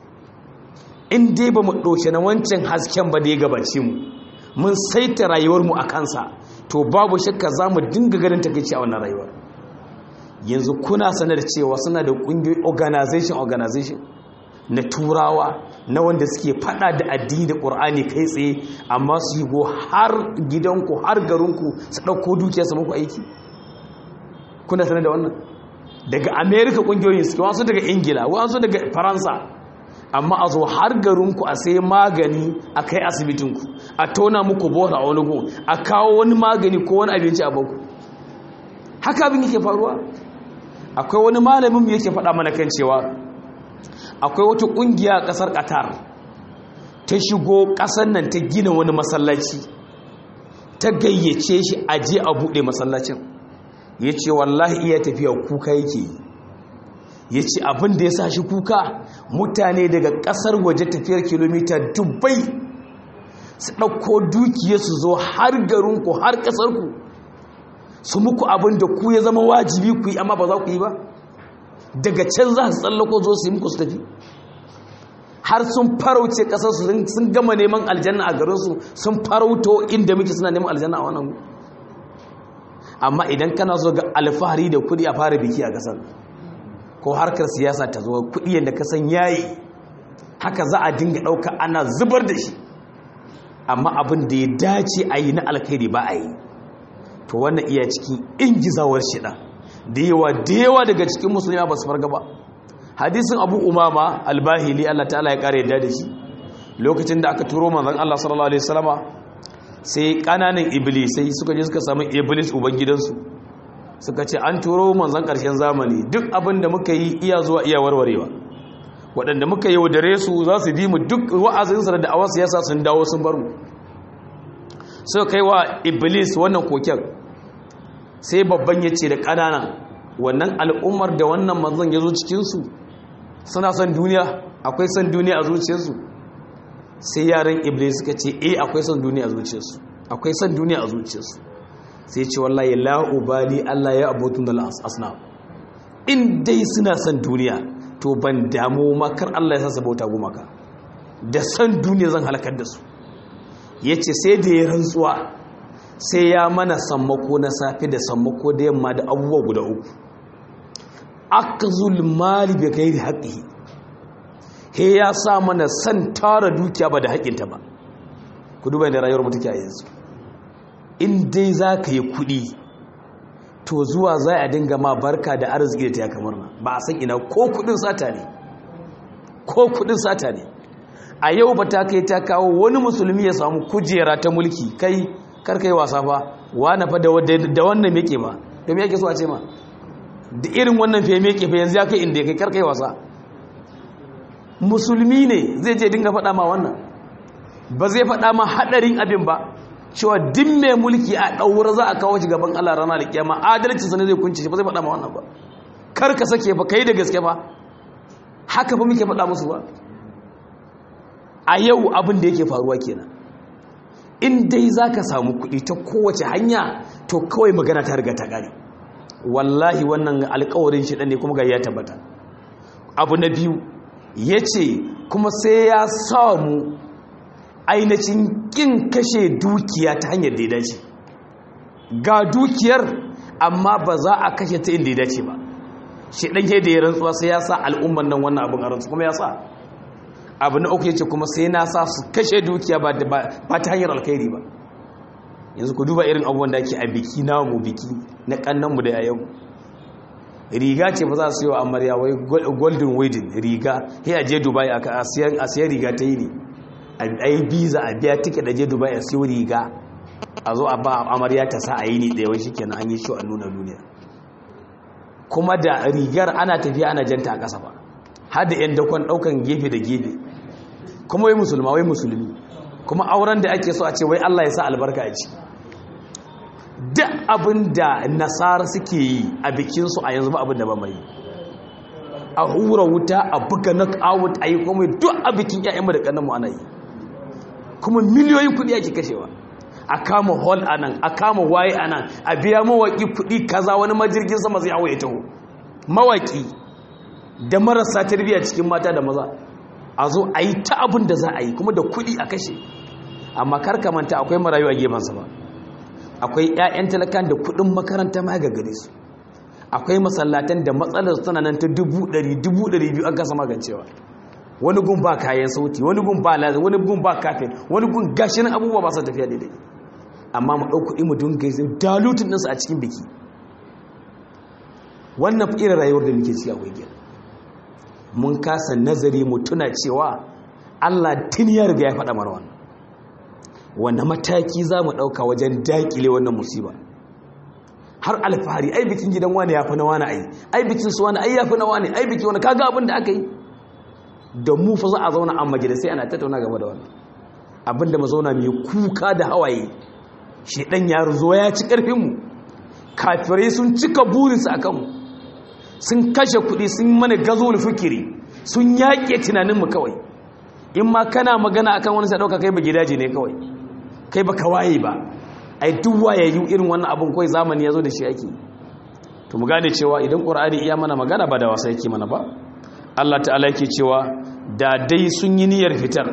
in dai ba mu ɗauke na wancan hasken ba da ya gabace mu mun saita rayuwarmu a kansa to babu shakka za mu dinga ganin takaici a wannan rayuwar yanzu kuna sanar cewa suna da ƙungiyoyi organization organization na turawa na wanda suke fada da addini da ƙur'ani kai tsaye amma su yi go har gidanku har garinku su ɗauko dukiya su muku aiki kuna sanar da wannan daga america ƙungiyoyin suke wasu daga ingila wasu daga faransa amma a zo har garinku a sai magani a kai asibitinku a tona muku bota a wani gun a kawo wani magani ko wani abinci a baku haka abin yake faruwa akwai wani malamin mu yake faɗa mana kan cewa akwai wata ƙungiya a ƙasar qatar ta shigo ƙasar nan ta gina wani masallaci ta gayyace shi a je a buɗe masallacin ya ce wallahi iya tafiya kuka yake yi ya ce abin da ya sa shi kuka mutane daga ƙasar waje tafiyar kilomita dubbai su ɗauko dukiya su zo har garinku har ƙasarku su muku abin da ku ya zama wajibi ku yi amma ba za ku yi ba daga can za su tsallako zo su yi muku su tafi har sun farauce ƙasarsu sun gama neman aljanna a garinsu sun farauto inda muke suna neman aljanna a wannan amma idan kana so ga alfahari da kudi a fara biki a ƙasar ko harkar siyasa ta zo kudi yadda ka san yayi haka za a dinga ɗauka ana zubar da shi amma abin da ya dace a yi na alkhairi ba a yi to wannan iya cikin ingizawar shida da yawa da yawa daga cikin musulmi ba su farga ba hadisin abu umama albahili allah ta'ala ya kare yadda da shi lokacin da aka turo manzon allah sallallahu alaihi wasallama sai kananan iblisai suka je suka samu iblis uban gidansu suka ce an turo manzon karshen zamani duk abin da muka yi iya zuwa iya warwarewa waɗanda muka yi wadare su za su bi mu duk wa'azinsa da da'awar siyasa sun dawo sun bar mu suka kai wa iblis wannan koken sai babban ya ce da ƙananan wannan al'ummar da wannan manzon ya zo cikinsu suna son duniya akwai son duniya a zuciyarsu sai yaran iblis suka ce eh akwai son duniya a zuciyarsu akwai son duniya a zuciyarsu sai ce wallahi la ubali Allah ya abutun da asna in dai suna son duniya to ban damu makar Allah ya sa bauta gumaka da son duniya zan halakar da su yace sai da ya rantsuwa sai ya mana sammako na safe da sammako da yamma da abubuwa guda uku akzul mali bi ghairi haqqihi he ya sa mana san tara dukiya ba da haƙinta ba ku duba da rayuwar mu take a yanzu in dai za ka yi kuɗi to zuwa za a dinga ma barka da arziki da ta ya kamar na ba a san ina ko kuɗin sata ne ko kuɗin sata ne a yau ba ta kai ta kawo wani musulmi ya samu kujera ta mulki kai karkai wasa fa wani fa da wannan meke ba domin yake so a ce ma da irin wannan fiye meke fa yanzu ya kai inda ya kai karkai wasa musulmi ne zai je dinga faɗa ma wannan ba zai faɗa ma haɗarin abin ba cewa duk mai mulki a ɗaura za a kawo shi gaban Allah rana da kiyama adalci sa ne zai kunce shi ba zai faɗa ma wannan ba kar ka sake ba kai da gaske ba haka ba muke faɗa musu ba a yau abin da yake faruwa kenan in dai za ka samu kuɗi ta kowace hanya to kawai magana ta riga ta ƙare wallahi wannan alkawarin shi ɗan ne kuma ga ya tabbata abu na biyu ya ce kuma sai ya samu ainihin ƙin kashe dukiya ta hanyar da ya dace ga dukiyar amma ba za a kashe ta inda ya dace ba shi ɗan da ya rantsuwa sai ya sa al'umman nan wannan abin a rantsu kuma ya sa abu na uku ya ce kuma sai na sa su kashe dukiya ba ta hanyar alkhairi ba yanzu ku duba irin abubuwan da ake a biki namu biki na kannanmu da yayan riga ce ba za su yi wa amarya wai golden wedding riga ya je dubai a siyan riga ta yi ne a yi biza a biya tike da je dubai a siyo riga a zo a ba amarya ta sa a yi ne ɗaya wai shi kenan an yi shi a nuna duniya kuma da rigar ana tafiya ana janta a ƙasa ba har da 'yan dakon ɗaukan gefe da gefe kuma wai musulma wai musulmi kuma auren da ake so a ce wai Allah ya sa albarka a ci duk abin da nasara suke yi a bikinsu a yanzu ba abin da ba mai a hura wuta a buga knockout a yi kuma duk a bikin 'ya'yanmu da ƙannanmu ana yi kuma miliyoyin kuɗi ake kashewa a kama hall a nan a kama waye a nan a biya mawaƙi kuɗi kaza wani majirgin sama zai hawa ya taho mawaƙi da marasa tarbiyya cikin mata da maza a zo a yi ta abin da za a yi kuma da kuɗi a kashe amma manta akwai marayu a gefensa ba akwai 'ya'yan talakan da kuɗin makaranta ma ga gare su akwai masallatan da matsalar tana nan ta dubu ɗari dubu ɗari biyu an kasa magancewa wani gun ba kayan sauti wani gun ba lazim wani gun ba kafin wani gun gashin abubuwa ba su tafiya daidai amma mu ɗau kuɗi mu dunga dalutun ɗinsu a cikin biki wannan irin rayuwar da muke ci a wigiyar mun kasa nazari mu tuna cewa Allah tun ya riga ya faɗa mana wannan wanda mataki za mu ɗauka wajen daƙile wannan musiba har alfahari ai bikin gidan wani ya fi na wani ai ai bikin su wani ai ya fi na wani ai bikin wani kaga abin da aka yi da mu fa za a zauna a majalisai ana tattauna game da wannan abin da mu zauna mai kuka da hawaye shedan ya zo ya ci karfin mu kafirai sun cika burinsu a kanmu sun kashe kuɗi sun mana gazo fikiri sun yaƙe tunaninmu kawai in ma kana magana akan wani sai ɗauka kai ba gidaje ne kawai kai ba ka waye ba ai duk wayayyu irin wannan abin kawai zamani ya zo da shi ake to mu gane cewa idan ƙur'ani iya mana magana ba da wasa yake mana ba Allah ta'ala yake cewa da dai sun yi niyyar fitar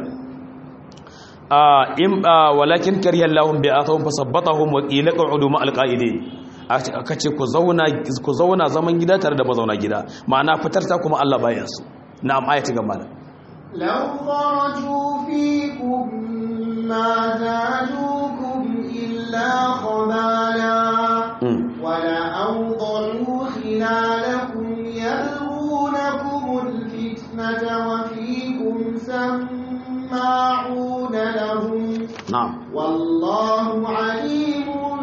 in walakin kariyar lahun bi atahum fasabbatahum wa qila qa'udu ma alqa'idin aka ce ku zauna zaman gida tare da mazauna gida ma'ana fitar ta kuma Allah bayan su na'am ayati gaba da law kharaju fikum ma zadukum illa khabala wa la awdalu khilalakum yalghunakum alfitnata wa fikum samma'una lahum na'am wallahu alimun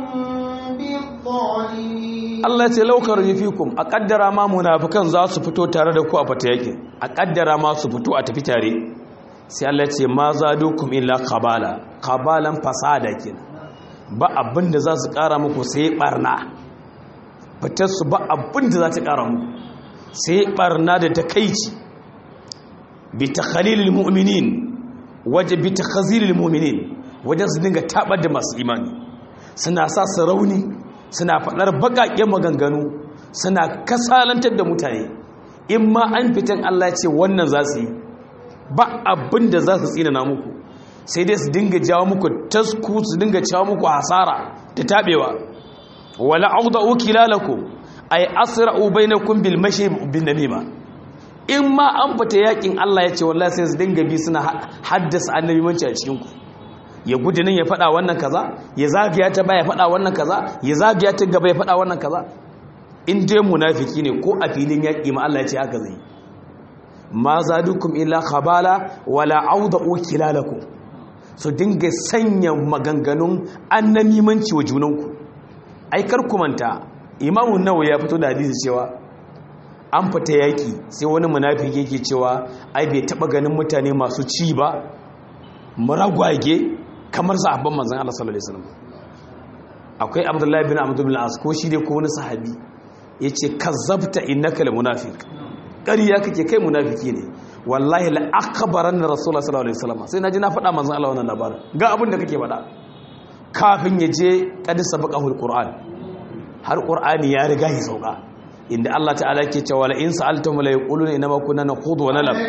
Allah ce laukar fikum a kaddara ma munafikan za su fito tare da ku a fata yakin a kaddara ma su fito a tafi tare sai Allah ce ma zadukum illa qabala qabalan fasada kin ba abin da za su kara muku sai barna fitar su ba abin da za ta kara muku sai barna da takeici bi takhalilil mu'minin waje bi takhazilil mu'minin wajen su dinga tabar da masu imani suna sa su rauni suna faɗar baƙaƙen maganganu suna kasalantar da mutane in ma an fitan Allah ce wannan za su yi ba abin da za su tsinana muku sai dai su dinga jawo muku tasku su dinga jawo muku hasara da taɓewa wala auda'u kilalakum ay asra'u bainakum bil mashi bin namima in ma an fita yakin Allah ya ce wallahi sai su dinga bi suna haddasa annabi manci a cikin ku ya gudu nan ya faɗa wannan kaza ya zagaya ta baya faɗa wannan kaza ya zagaya ta gaba ya faɗa wannan kaza in dai munafiki ne ko a filin yaƙi ma Allah ya ce haka zai ma zadukum illa khabala wala auda'u kilalakum su dinga sanya maganganun annamimanci wa junanku ai kar ku manta imamu nawawi ya fito da hadisi cewa an fita yaƙi sai wani munafiki yake cewa ai bai taɓa ganin mutane masu ci ba muragwage kamar sahabban manzon Allah sallallahu alaihi wasallam akwai Abdullahi bin Amr bin al-As ko shi dai ko wani sahabi yace kazzabta innaka la munafiq ƙarya kake kai munafiki ne wallahi la akbaran rasulullah sallallahu alaihi wasallam sai naji na faɗa manzon Allah wannan labarin ga abin da kake faɗa kafin ya je qad sabaqahu al-Qur'an har Qur'ani ya riga ya sauka inda Allah ta'ala ke cewa la in sa'altum la yaquluna inma kunna nakhudu wa nalab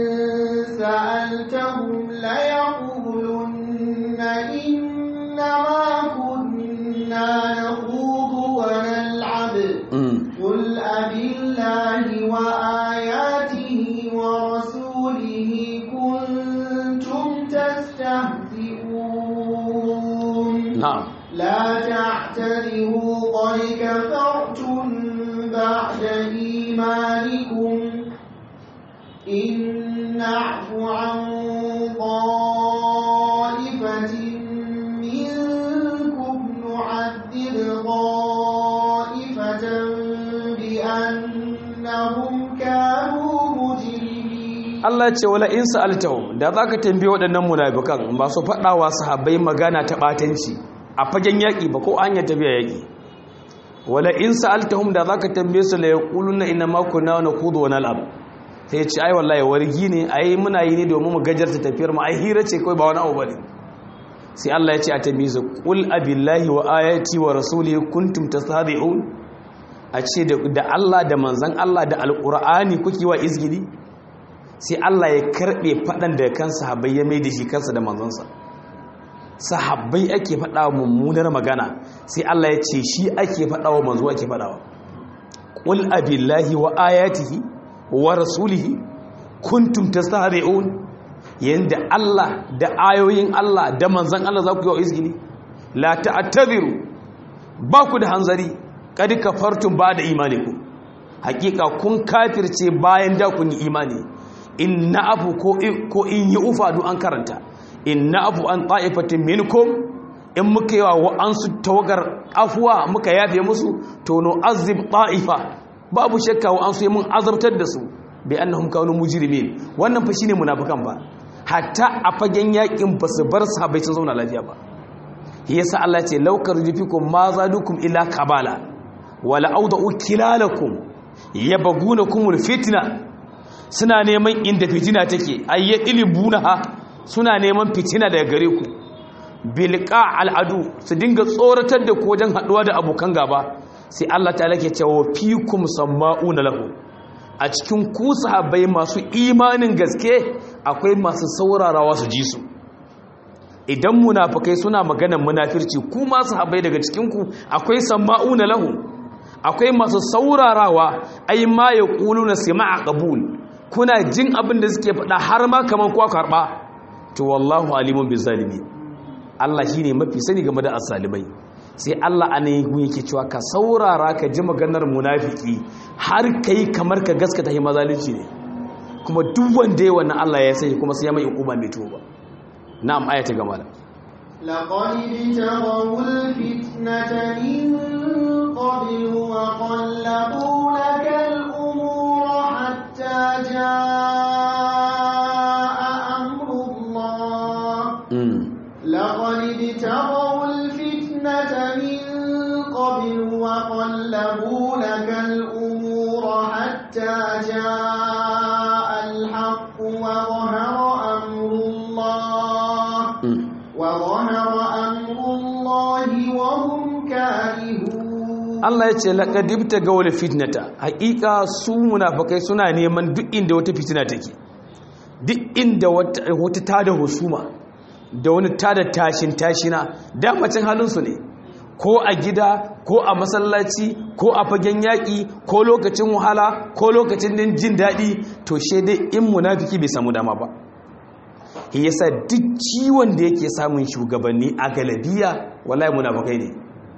سألتهم ليقولن إنما كنا نخوض ونلعب قل أبالله وآياته ورسوله كنتم تستهزئون na'am لا تعتذروا قد كفرتم بعد إيمانكم إن نعف عن طائفة منكم نعذب طائفة بأنهم كانوا مجرمين Allah ce wala in sa'altahum da zaka tambaye waɗannan munafikan ba su faɗawa sahabbai magana ta batanci a fagen yaƙi ba ko an ya tafiya yaƙi wala in sa'altahum da zaka tambaye su la yaquluna inna ma kunna naqudu wa nal'ab sai ya ce ai wallahi wargi ne ai muna yi ne domin mu gajarta tafiyar mu ai hira ce kai ba wani abu bane sai Allah ya ce a tambaye su qul abillahi wa ayati wa rasulihi kuntum tastahzi'un a ce da Allah da manzon Allah da alqur'ani kuke wa izgili sai Allah ya karbe fadan da kan sahabbai ya mai da shi kansa da manzonsa sahabbai ake fada mummunar magana sai Allah ya ce shi ake fada wa manzo ake fada wa qul abillahi wa ayatihi wa rasulihi kuntum tastahzi'un yanda Allah da ayoyin Allah da manzon Allah za ku yi wa izgili la ta'tabiru ba ku da hanzari kad kafartum ba da imanikum hakika kun kafirce bayan da kun yi imani inna abu ko ko in yi ufadu an karanta inna abu an ta'ifatin minkum in muka yi wa wa'ansu tawagar afuwa muka yafe musu to no azib ta'ifa babu shakka wa'ansu yi mun azabtar da su bai annahum kanu mujrimin wannan fa shine munafikan ba hatta a fagen yakin ba su bar sahabbai sun zauna lafiya ba yasa Allah ce laukar jufikum ma zadukum illa kabala wala auda'u kilalakum yabgunakumul fitna suna neman inda fitina take ayyadilibunaha suna neman fitina daga gare ku bilqa al'adu su dinga tsoratar da ku wajen haduwa da abokan gaba sai Allah ta'ala ke cewa fikum samma'una lahu a cikin ku sahabbai masu imanin gaske akwai masu saurarawa su ji su idan munafikai suna maganar munafirci ku masu sahabbai daga cikin ku akwai samma'una lahu akwai masu saurarawa ai ma yaquluna sama'a qabul kuna jin abin da suke faɗa har ma kaman kwa karba to wallahu alimun bizalimi Allah shine mafi sani game da asalimai sai Allah a nan yake cewa ka saurara ka ji maganar munafiki har kai kamar ka gaskata hi mazalunci ne kuma duk wanda ya wannan Allah ya sani kuma sai ya mai hukuma mai tuba na'am ayata gama da لقد ابتغوا الفتنة من قبل وقلبوا لك الأمور حتى جاء أمر الله لقد ابتغوا الفتنة من قبل وقلبوا لك الأمور حتى جاء الحق وظهر أمر الله وظهر أمر الله وهم كارهون Allah ya ce laƙadibta ga wani fitnata haƙiƙa su munafakai suna neman duk inda wata fitina take duk inda wata tada husuma da wani tada tashin tashina damacin halinsu ne ko a gida ko a masallaci ko a fagen yaƙi ko lokacin wahala ko lokacin jin daɗi to dai in munafiki bai samu dama ba shi yasa duk ciwon da yake samun shugabanni a galabiya wallahi munafikai ne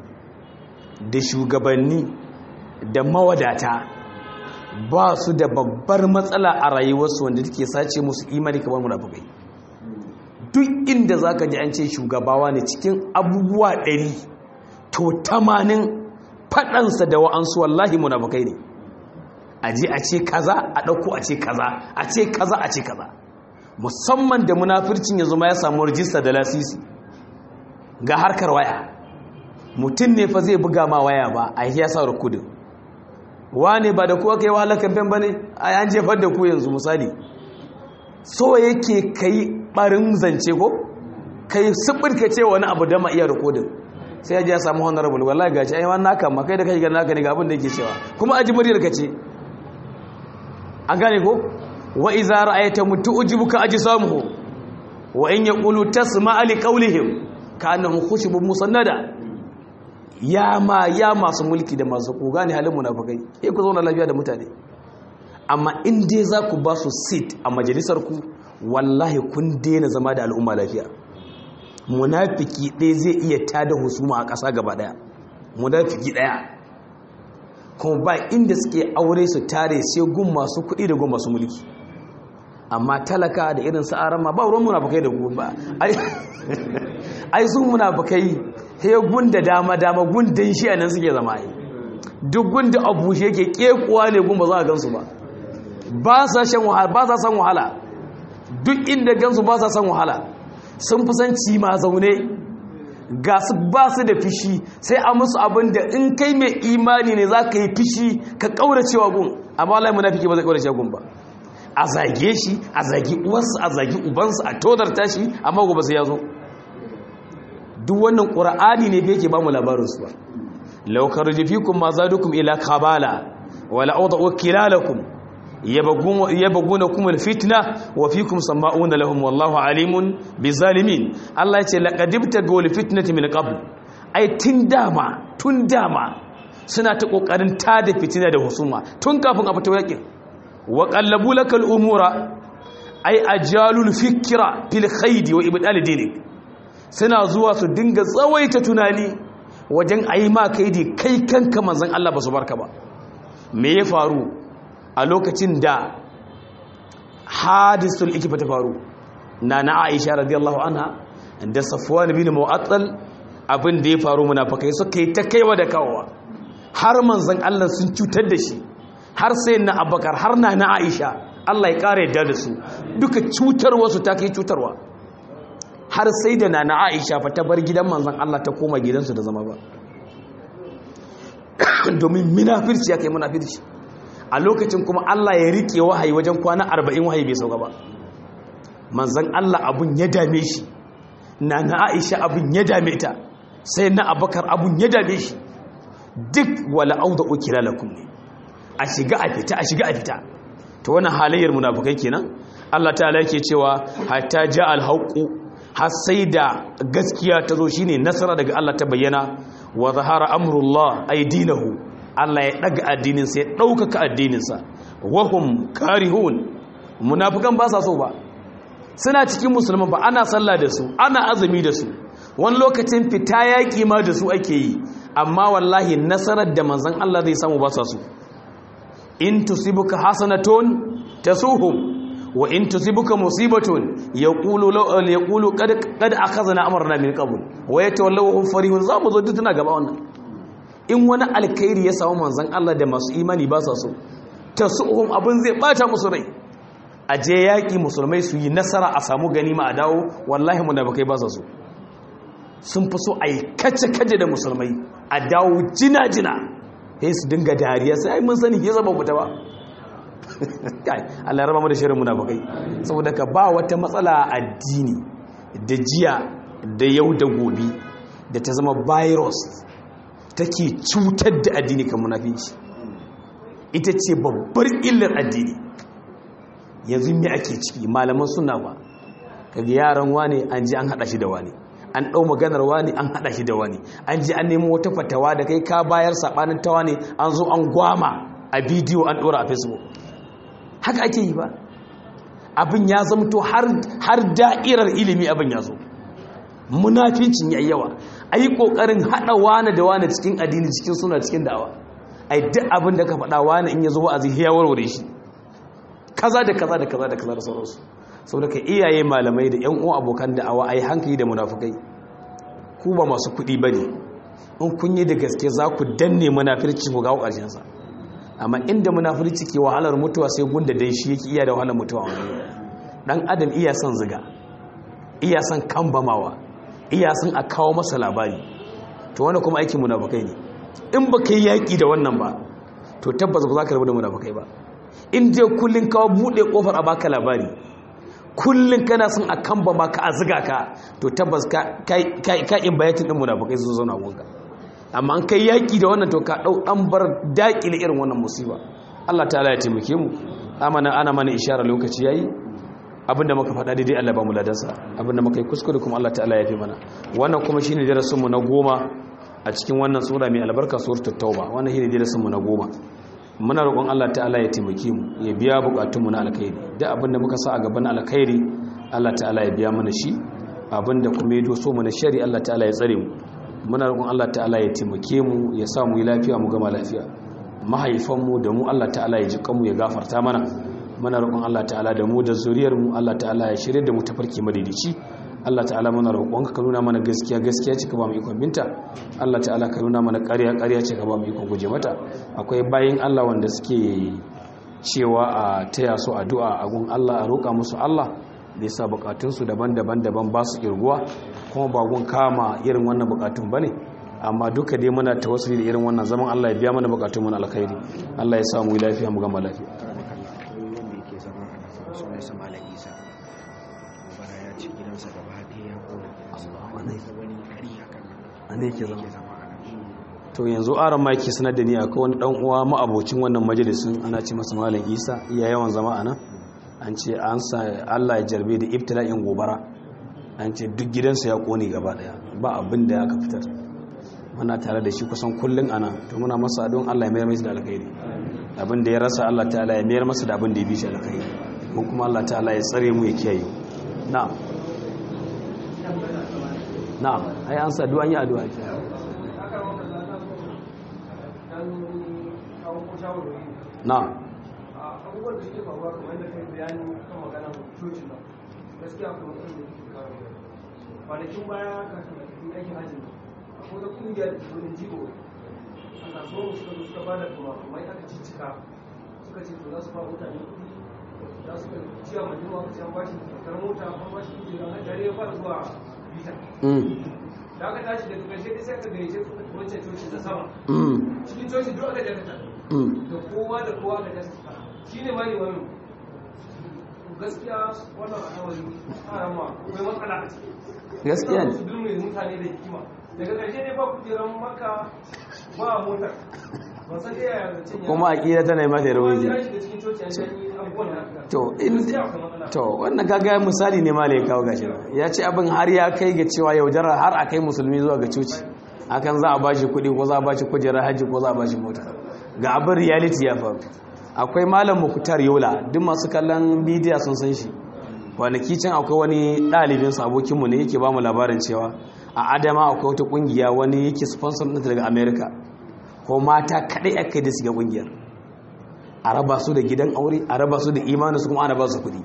da shugabanni da mawadata ba su da babbar matsala a rayuwarsu wanda take sace musu imani kamar munafikai duk inda zaka ji an ce shugabawa ne cikin abubuwa ɗari to tamanin faɗansa da wa'ansu wallahi munafikai ne a je a ce kaza a ɗauko a ce kaza a ce kaza a ce kaza musamman da munafircin ya zama ya samu rijista da lasisi ga harkar waya mutum ne fa zai buga ma waya ba a yi ya sa rukudin wane ba da kuwa kai wahalar kamfen ba ne a yan jefar da ku yanzu misali so yake kai barin zance ko kai ka ce wani abu da ma iya rukudin sai ya ji ya samu honorable wallahi gashi ai wannan naka ma kai da kai ga naka ne ga abin da yake cewa kuma aji muryar ka ce an gane ko wa iza ra'aita mutu'jibuka ajsamuhu wa in yaqulu tasma'a li qawlihim ka'annahum khushubun musannada ya ma ya masu mulki da masu ku gane halin munafikai eh ku zauna lafiya da mutane amma in dai za ku ba su seat a majalisar ku wallahi kun daina zama da al'umma lafiya munafiki ɗaya zai iya tada husuma a ƙasa gaba ɗaya munafiki ɗaya kuma ba inda suke aure su tare sai gun masu kuɗi da gun masu mulki amma talaka da irin sa'aran ma ba ruwan munafukai da gun ba ai sun munafukai he gun da dama dama gun dan shi anan suke zama ai duk gun da abu shi yake kekuwa ne gun ba za a gansu ba ba sa shan wahala ba sa san wahala duk inda gansu ba sa san wahala sun fi san ci ma zaune ga su ba su da fishi sai a musu abin da in kai mai imani ne za ka yi fishi ka ƙauracewa gun amma wallahi munafiki ba zai ƙaurace gun ba a zage shi a zagi uwarsa a zagi ubansa a todarta shi amma gobe sai ya zo duk wannan ƙura'ani ne yake ba mu labarinsu ba laukar jifikun ma zadukum ila kabala wala auda wakilalakum yabaguna kuma fitna wa fikum sama'una lahum wallahu alimun bizalimin Allah ya ce laqadibta gawli fitnati min qabl ai tun dama tun dama suna ta kokarin tada fitina da husuma tun kafin a fita yakin wa qallabu lakal umura ai ajalul fikra fil khaydi wa ibdal dinik suna zuwa su dinga tsawaita tunani wajen ayi ma kaidi kai kanka manzon Allah ba su barka ba me ya faru a lokacin da hadisul ikifa ta faru na na aisha radiyallahu anha da safwan bin mu'attal abin da ya faru munafikai suka yi ta kaiwa da kawowa har manzon Allah sun cutar da shi har sai na abakar har na na aisha Allah ya kare yadda da su duka cutarwa su ta kai cutarwa har sai da na na aisha fa ta bar gidan manzon Allah ta koma gidansu da zama ba domin munafirci ya kai munafirci a lokacin kuma Allah ya rike wahayi wajen kwana arba'in wahayi bai sauka ba manzan Allah abun ya dame shi na na Aisha abun ya dame ta sai na Abakar abun ya dame shi duk wala auda ukila lakum ne a shiga a fita a shiga a fita to wannan halayyar munafukai kenan Allah ta'ala yake cewa hatta ja al-haqu har sai da gaskiya ta zo shine nasara daga Allah ta bayyana wa zahara amrullah ay dinahu Allah ya daga addininsa ya ɗaukaka addininsa wahum karihun munafukan ba sa so ba suna cikin musulman ba ana sallah da su ana azumi da su wani lokacin fita yaƙi ma da su ake yi amma wallahi nasarar da manzon Allah zai samu ba sa so in tusibuka hasanatun tasuhum wa in tusibuka musibatun yaqulu law yaqulu qad qad akhadna amrana min qabl wa yatawallaw hum farihun za mu zo duk tana gaba wannan in wani alkhairi ya samu manzan Allah da masu imani ba sa so ta su'uhum abin zai bata musu rai a je yaƙi musulmai su yi nasara a samu ganima a dawo wallahi munafikai ba sa so sun fi so a yi kace-kace da musulmai a dawo jina-jina sai su dinga dariya sai ai mun sani ke zaba fita ba Allah ya raba mu da shirin munafikai saboda ka ba wata matsala addini da jiya da yau da gobe da ta zama virus take cutar da addini kan munafici ita ce babbar illar addini yanzu me ake ciki malaman suna ba kaga yaran wani an ji an hada shi da wani an dau maganar wani an hada shi da wani an ji an nemo wata fatawa da kai ka bayar sabanin ta wani an zo an gwama a bidiyo an dora a facebook haka ake yi ba abin ya zamto har da'irar ilimi abin ya zo munafincin ya yawa a yi ƙoƙarin haɗa wane da wane cikin addini cikin suna cikin da'awa a yi duk abin da ka faɗa wane in ya zo wa'azi ya warware shi kaza da kaza da kaza da kaza da sauransu sau da ka iyaye malamai da 'yan uwa abokan da'awa a yi hankali da munafukai ku ba masu kuɗi ba ne in kun yi da gaske za ku danne munafirci ku gawo ƙarshensa amma inda munafirci ke wahalar mutuwa sai gunda dai shi yake iya da wahalar mutuwa wani dan adam iya son ziga iya son kambamawa iya son a kawo masa labari to wanda kuma aikin munafukai ne in ba ka yi yaƙi da wannan ba to tabbas ba za ka rabu da munafukai ba in je kullum kawo buɗe ƙofar a baka labari kullum kana son a kambama ka a ziga ka to tabbas ka in bayatin ɗin munafukai su zauna gunga amma an kai yaƙi da wannan to ka ɗau an bar daƙile irin wannan musiba Allah ta'ala ya taimake mu amana ana mana ishara lokaci yayi abinda muka faɗa daidai Allah ba mu ladansa abinda muka yi kuskure kuma Allah ta'ala ya fi mana wannan kuma shine darasin mu na goma a cikin wannan sura mai albarka suratul tauba wannan shine darasin mu na goma muna roƙon Allah ta'ala ya taimake mu ya biya bukatun mu na alkhairi duk abinda muka sa a gaban alkhairi Allah ta'ala ya biya mana shi abinda kuma ya doso mu na shari Allah ta'ala ya tsare mu muna roƙon Allah ta'ala ya taimake mu ya sa mu yi lafiya mu gama lafiya mahaifanmu da mu Allah ta'ala ya ji kanmu ya gafarta mana muna roƙon Allah ta'ala da mu da zuriyar mu Allah ta'ala ya shirye da mu tafarki madaidaici Allah ta'ala muna roƙon ka nuna mana gaskiya gaskiya ce ka ba mu ikon binta Allah ta'ala ka nuna mana ƙarya ƙarya ce ka ba mu ikon guje mata akwai bayin Allah wanda suke cewa a taya su addu'a a gun Allah a roƙa musu Allah da yasa bukatunsu daban-daban daban ba su kirguwa kuma ba gun kama irin wannan bukatun bane amma duka dai muna tawassuli da irin wannan zaman Allah ya biya mana bukatun mu na alkhairi Allah ya sa mu lafiya mu gama lafiya to yanzu aron ma yake sanar da ni akwai wani dan uwa ma'abocin wannan majalisin ana ce masa malam Isa iya yawan zama a nan an ce an sa Allah ya jarbe da ibtila'in gobara an ce duk gidansa ya kone gaba daya ba abin da aka fitar muna tare da shi kusan kullun ana to muna masa don Allah ya mayar masa da alkhairi abin da ya rasa Allah ta'ala ya mayar masa da abin da ya bi shi alkhairi ko kuma Allah ta'ala ya tsare mu ya kiyaye na'am na'am ai an sa du'an yi addu'a ke na'am abubuwan da suke faruwa kamar yadda kai bayani kan maganar coci ba gaskiya kuma mutum da ke kawo da kwanakin baya kafin a aikin hajji akwai da kungiyar da wani jigo a kasuwar suka zo suka bada kuma kuma aka ciccika suka ce to za su fara mutane kuɗi za su ka ciya mai jima ka ciyan bashi kyautar mota an bashi kujerar hajjari ya fara zuwa bita da aka tashi daga ƙarshe da sai aka gayyace wancan coci da sama cikin coci duk aka jakata da kowa da kowa aka jakata shi ne mani wani gaskiya wannan al'amari harama akwai matsala a ciki gaskiya ne su dulme mutane da hikima daga ƙarshe ne ba kujeran maka ba motar ba san iya yazancin ya kuma aƙida tana yi mata rauni ya shiga cikin coci an shanyi abubuwan da aka to in gaskiya akwai matsala to wannan kaga misali ne malai kawo gashi ya ce abin har ya kai ga cewa yaudara har a kai musulmi zuwa ga coci akan za a bashi kuɗi ko za a bashi kujerar hajji ko za a bashi mota ga abin reality ya faru akwai malam mukutar yola duk masu kallon bidiyo sun san shi kwanaki can akwai wani ɗalibin su abokinmu ne yake ba mu labarin cewa a adama akwai wata ƙungiya wani yake sponsor ɗinta daga america ko mata kaɗai aka yi da shiga ƙungiyar a raba su da gidan aure a raba su da imanin su kuma ana ba su kuɗi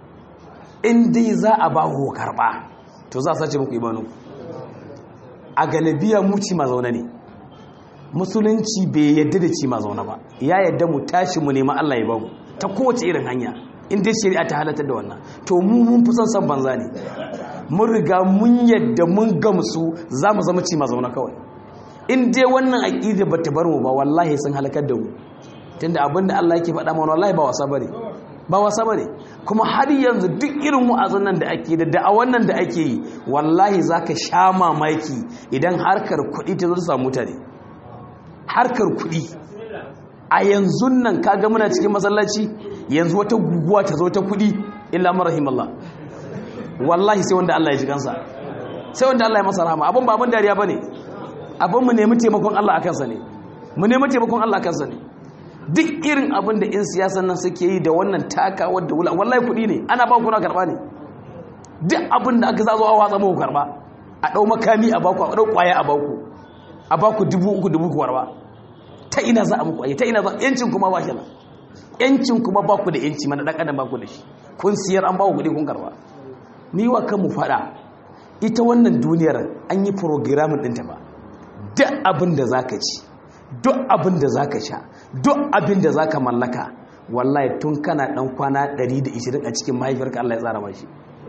in dai za a ba ku karɓa to za a sace muku imanin a galibiya mu ci ma zaune ne musulunci bai yadda da ci ma zaune ba ya yadda mu tashi mu nema Allah ya bamu ta kowace irin hanya in dai shari'a ta halatar da wannan to mu mun fi son san banza ne mun riga mun yadda mun gamsu za mu zama ci ma zaune kawai in dai wannan aqida bata bar mu ba wallahi sun halakar da mu tunda abinda Allah yake faɗa mana wallahi ba wasa bane ba wasa bane kuma har yanzu duk irin wa'azin nan da ake da da'awan nan da ake yi wallahi zaka sha mamaki idan harkar kuɗi ta zo ta samu mutane harkar kuɗi a yanzu nan kaga muna cikin masallaci yanzu wata guguwa ta zo ta kuɗi illa marahim Allah wallahi sai wanda Allah ya ji kansa sai wanda Allah ya masa rahama abin ba abin dariya bane abin mu nemi taimakon Allah akan sa ne mu nemi taimakon Allah akan sa ne duk irin abin da in siyasan nan suke yi da wannan taka wadda wula wallahi kuɗi ne ana ba kuna karɓa ne duk abin da aka zazo a watsa muku karɓa a ɗau makami a baku a ɗau ƙwaya a baku a baku dubu uku dubu ku karɓa ta ina za a muku ayi ta ina za yancin kuma ba shi nan yancin kuma ba ku da yanci mana ɗan adam ba ku da shi kun siyar an ba ku kuɗi kun karɓa ni wa kan mu faɗa ita wannan duniyar an yi programin ɗinta ba duk abin da za ka ci duk abin da za ka sha duk abin da za ka mallaka wallahi tun kana ɗan kwana 120 a cikin mahaifiyarka Allah ya tsara mashi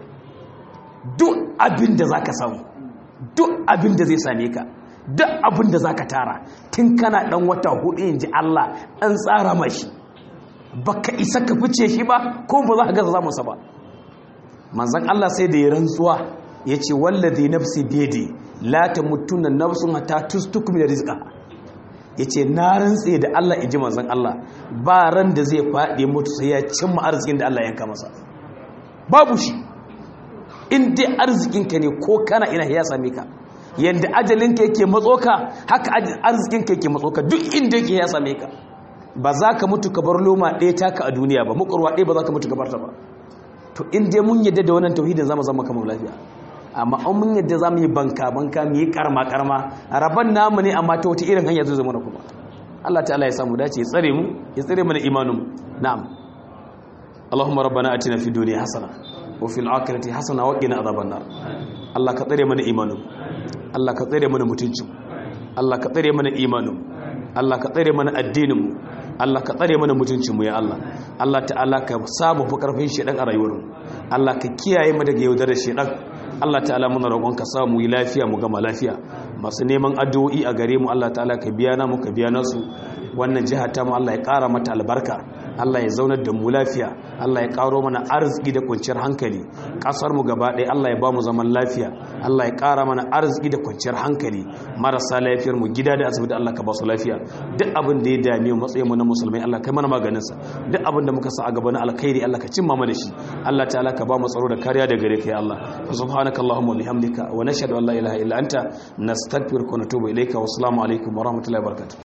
duk abin da za ka samu duk abin da zai same ka duk abin da za ka tara tun kana ɗan wata hudu in ji Allah an tsara mashi ba ka isa ka fice shi ba ko ba za ka gasa samunsa ba manzan Allah sai da ya rantsuwa ya ce wallazi nafsi biyadi la tamutunna nafsun hatta tustukmi da rizqa yace na rantse da Allah inji manzon Allah ba ran da zai faɗi mutu sai ya cimma arzikin da Allah ya yanka masa babu shi in dai arzikin ka ne ko kana ina ya same ka yanda ajalin ka yake matso ka haka arzikin ka yake matso ka duk inda yake ya same ka ba za ka mutu ka bar loma ɗaya taka a duniya ba mukurwa ɗaya ba za ka mutu ka bar ta ba to in dai mun yadda da wannan tauhidin zama zama kamar lafiya amma an mun yadda za mu yi banka banka mu yi karma karma rabon namu ne amma ta wata irin hanya zai zama na kuma Allah ta'ala ya samu dace ya tsare mu ya tsare mana imanin mu na'am Allahumma rabbana atina fid dunya hasana wa fil akhirati hasana wa qina adhaban nar Allah ka tsare mana imanin Allah ka tsare mana mutuncin Allah ka tsare mana imanin Allah ka tsare mana addinin mu Allah ka tsare mana mutuncin mu ya Allah Allah ta'ala ka samu fi karfin shedan a rayuwar mu Allah ka kiyaye mu daga yaudarar shedan Allah ta'ala muna roƙon ka samu yi lafiya mu gama lafiya masu neman addu'o'i a gare mu Allah ta'ala ka biya na mu ka biya nasu wannan jiha ta mu Allah ya ƙara mata albarka Allah ya zaunar da mu lafiya Allah ya ƙaro mana arziki da kwanciyar hankali ƙasar mu gaba ɗaya Allah ya ba mu zaman lafiya Allah ya ƙara mana arziki da kwanciyar hankali marasa lafiyar mu gida da asibiti Allah ka ba su lafiya duk abin da ya dame mu matsayin mu na musulmai Allah kai mana maganin sa duk abin da muka sa a gaba na alkhairi Allah ka cimma mana shi Allah ta'ala ka ba mu tsaro da kariya da gare ka ya Allah subhanaka allahumma wa bihamdika wa nashhadu an la ilaha illa anta nastaghfiruka wa natubu ilayka wa assalamu alaikum wa rahmatullahi wa barakatuh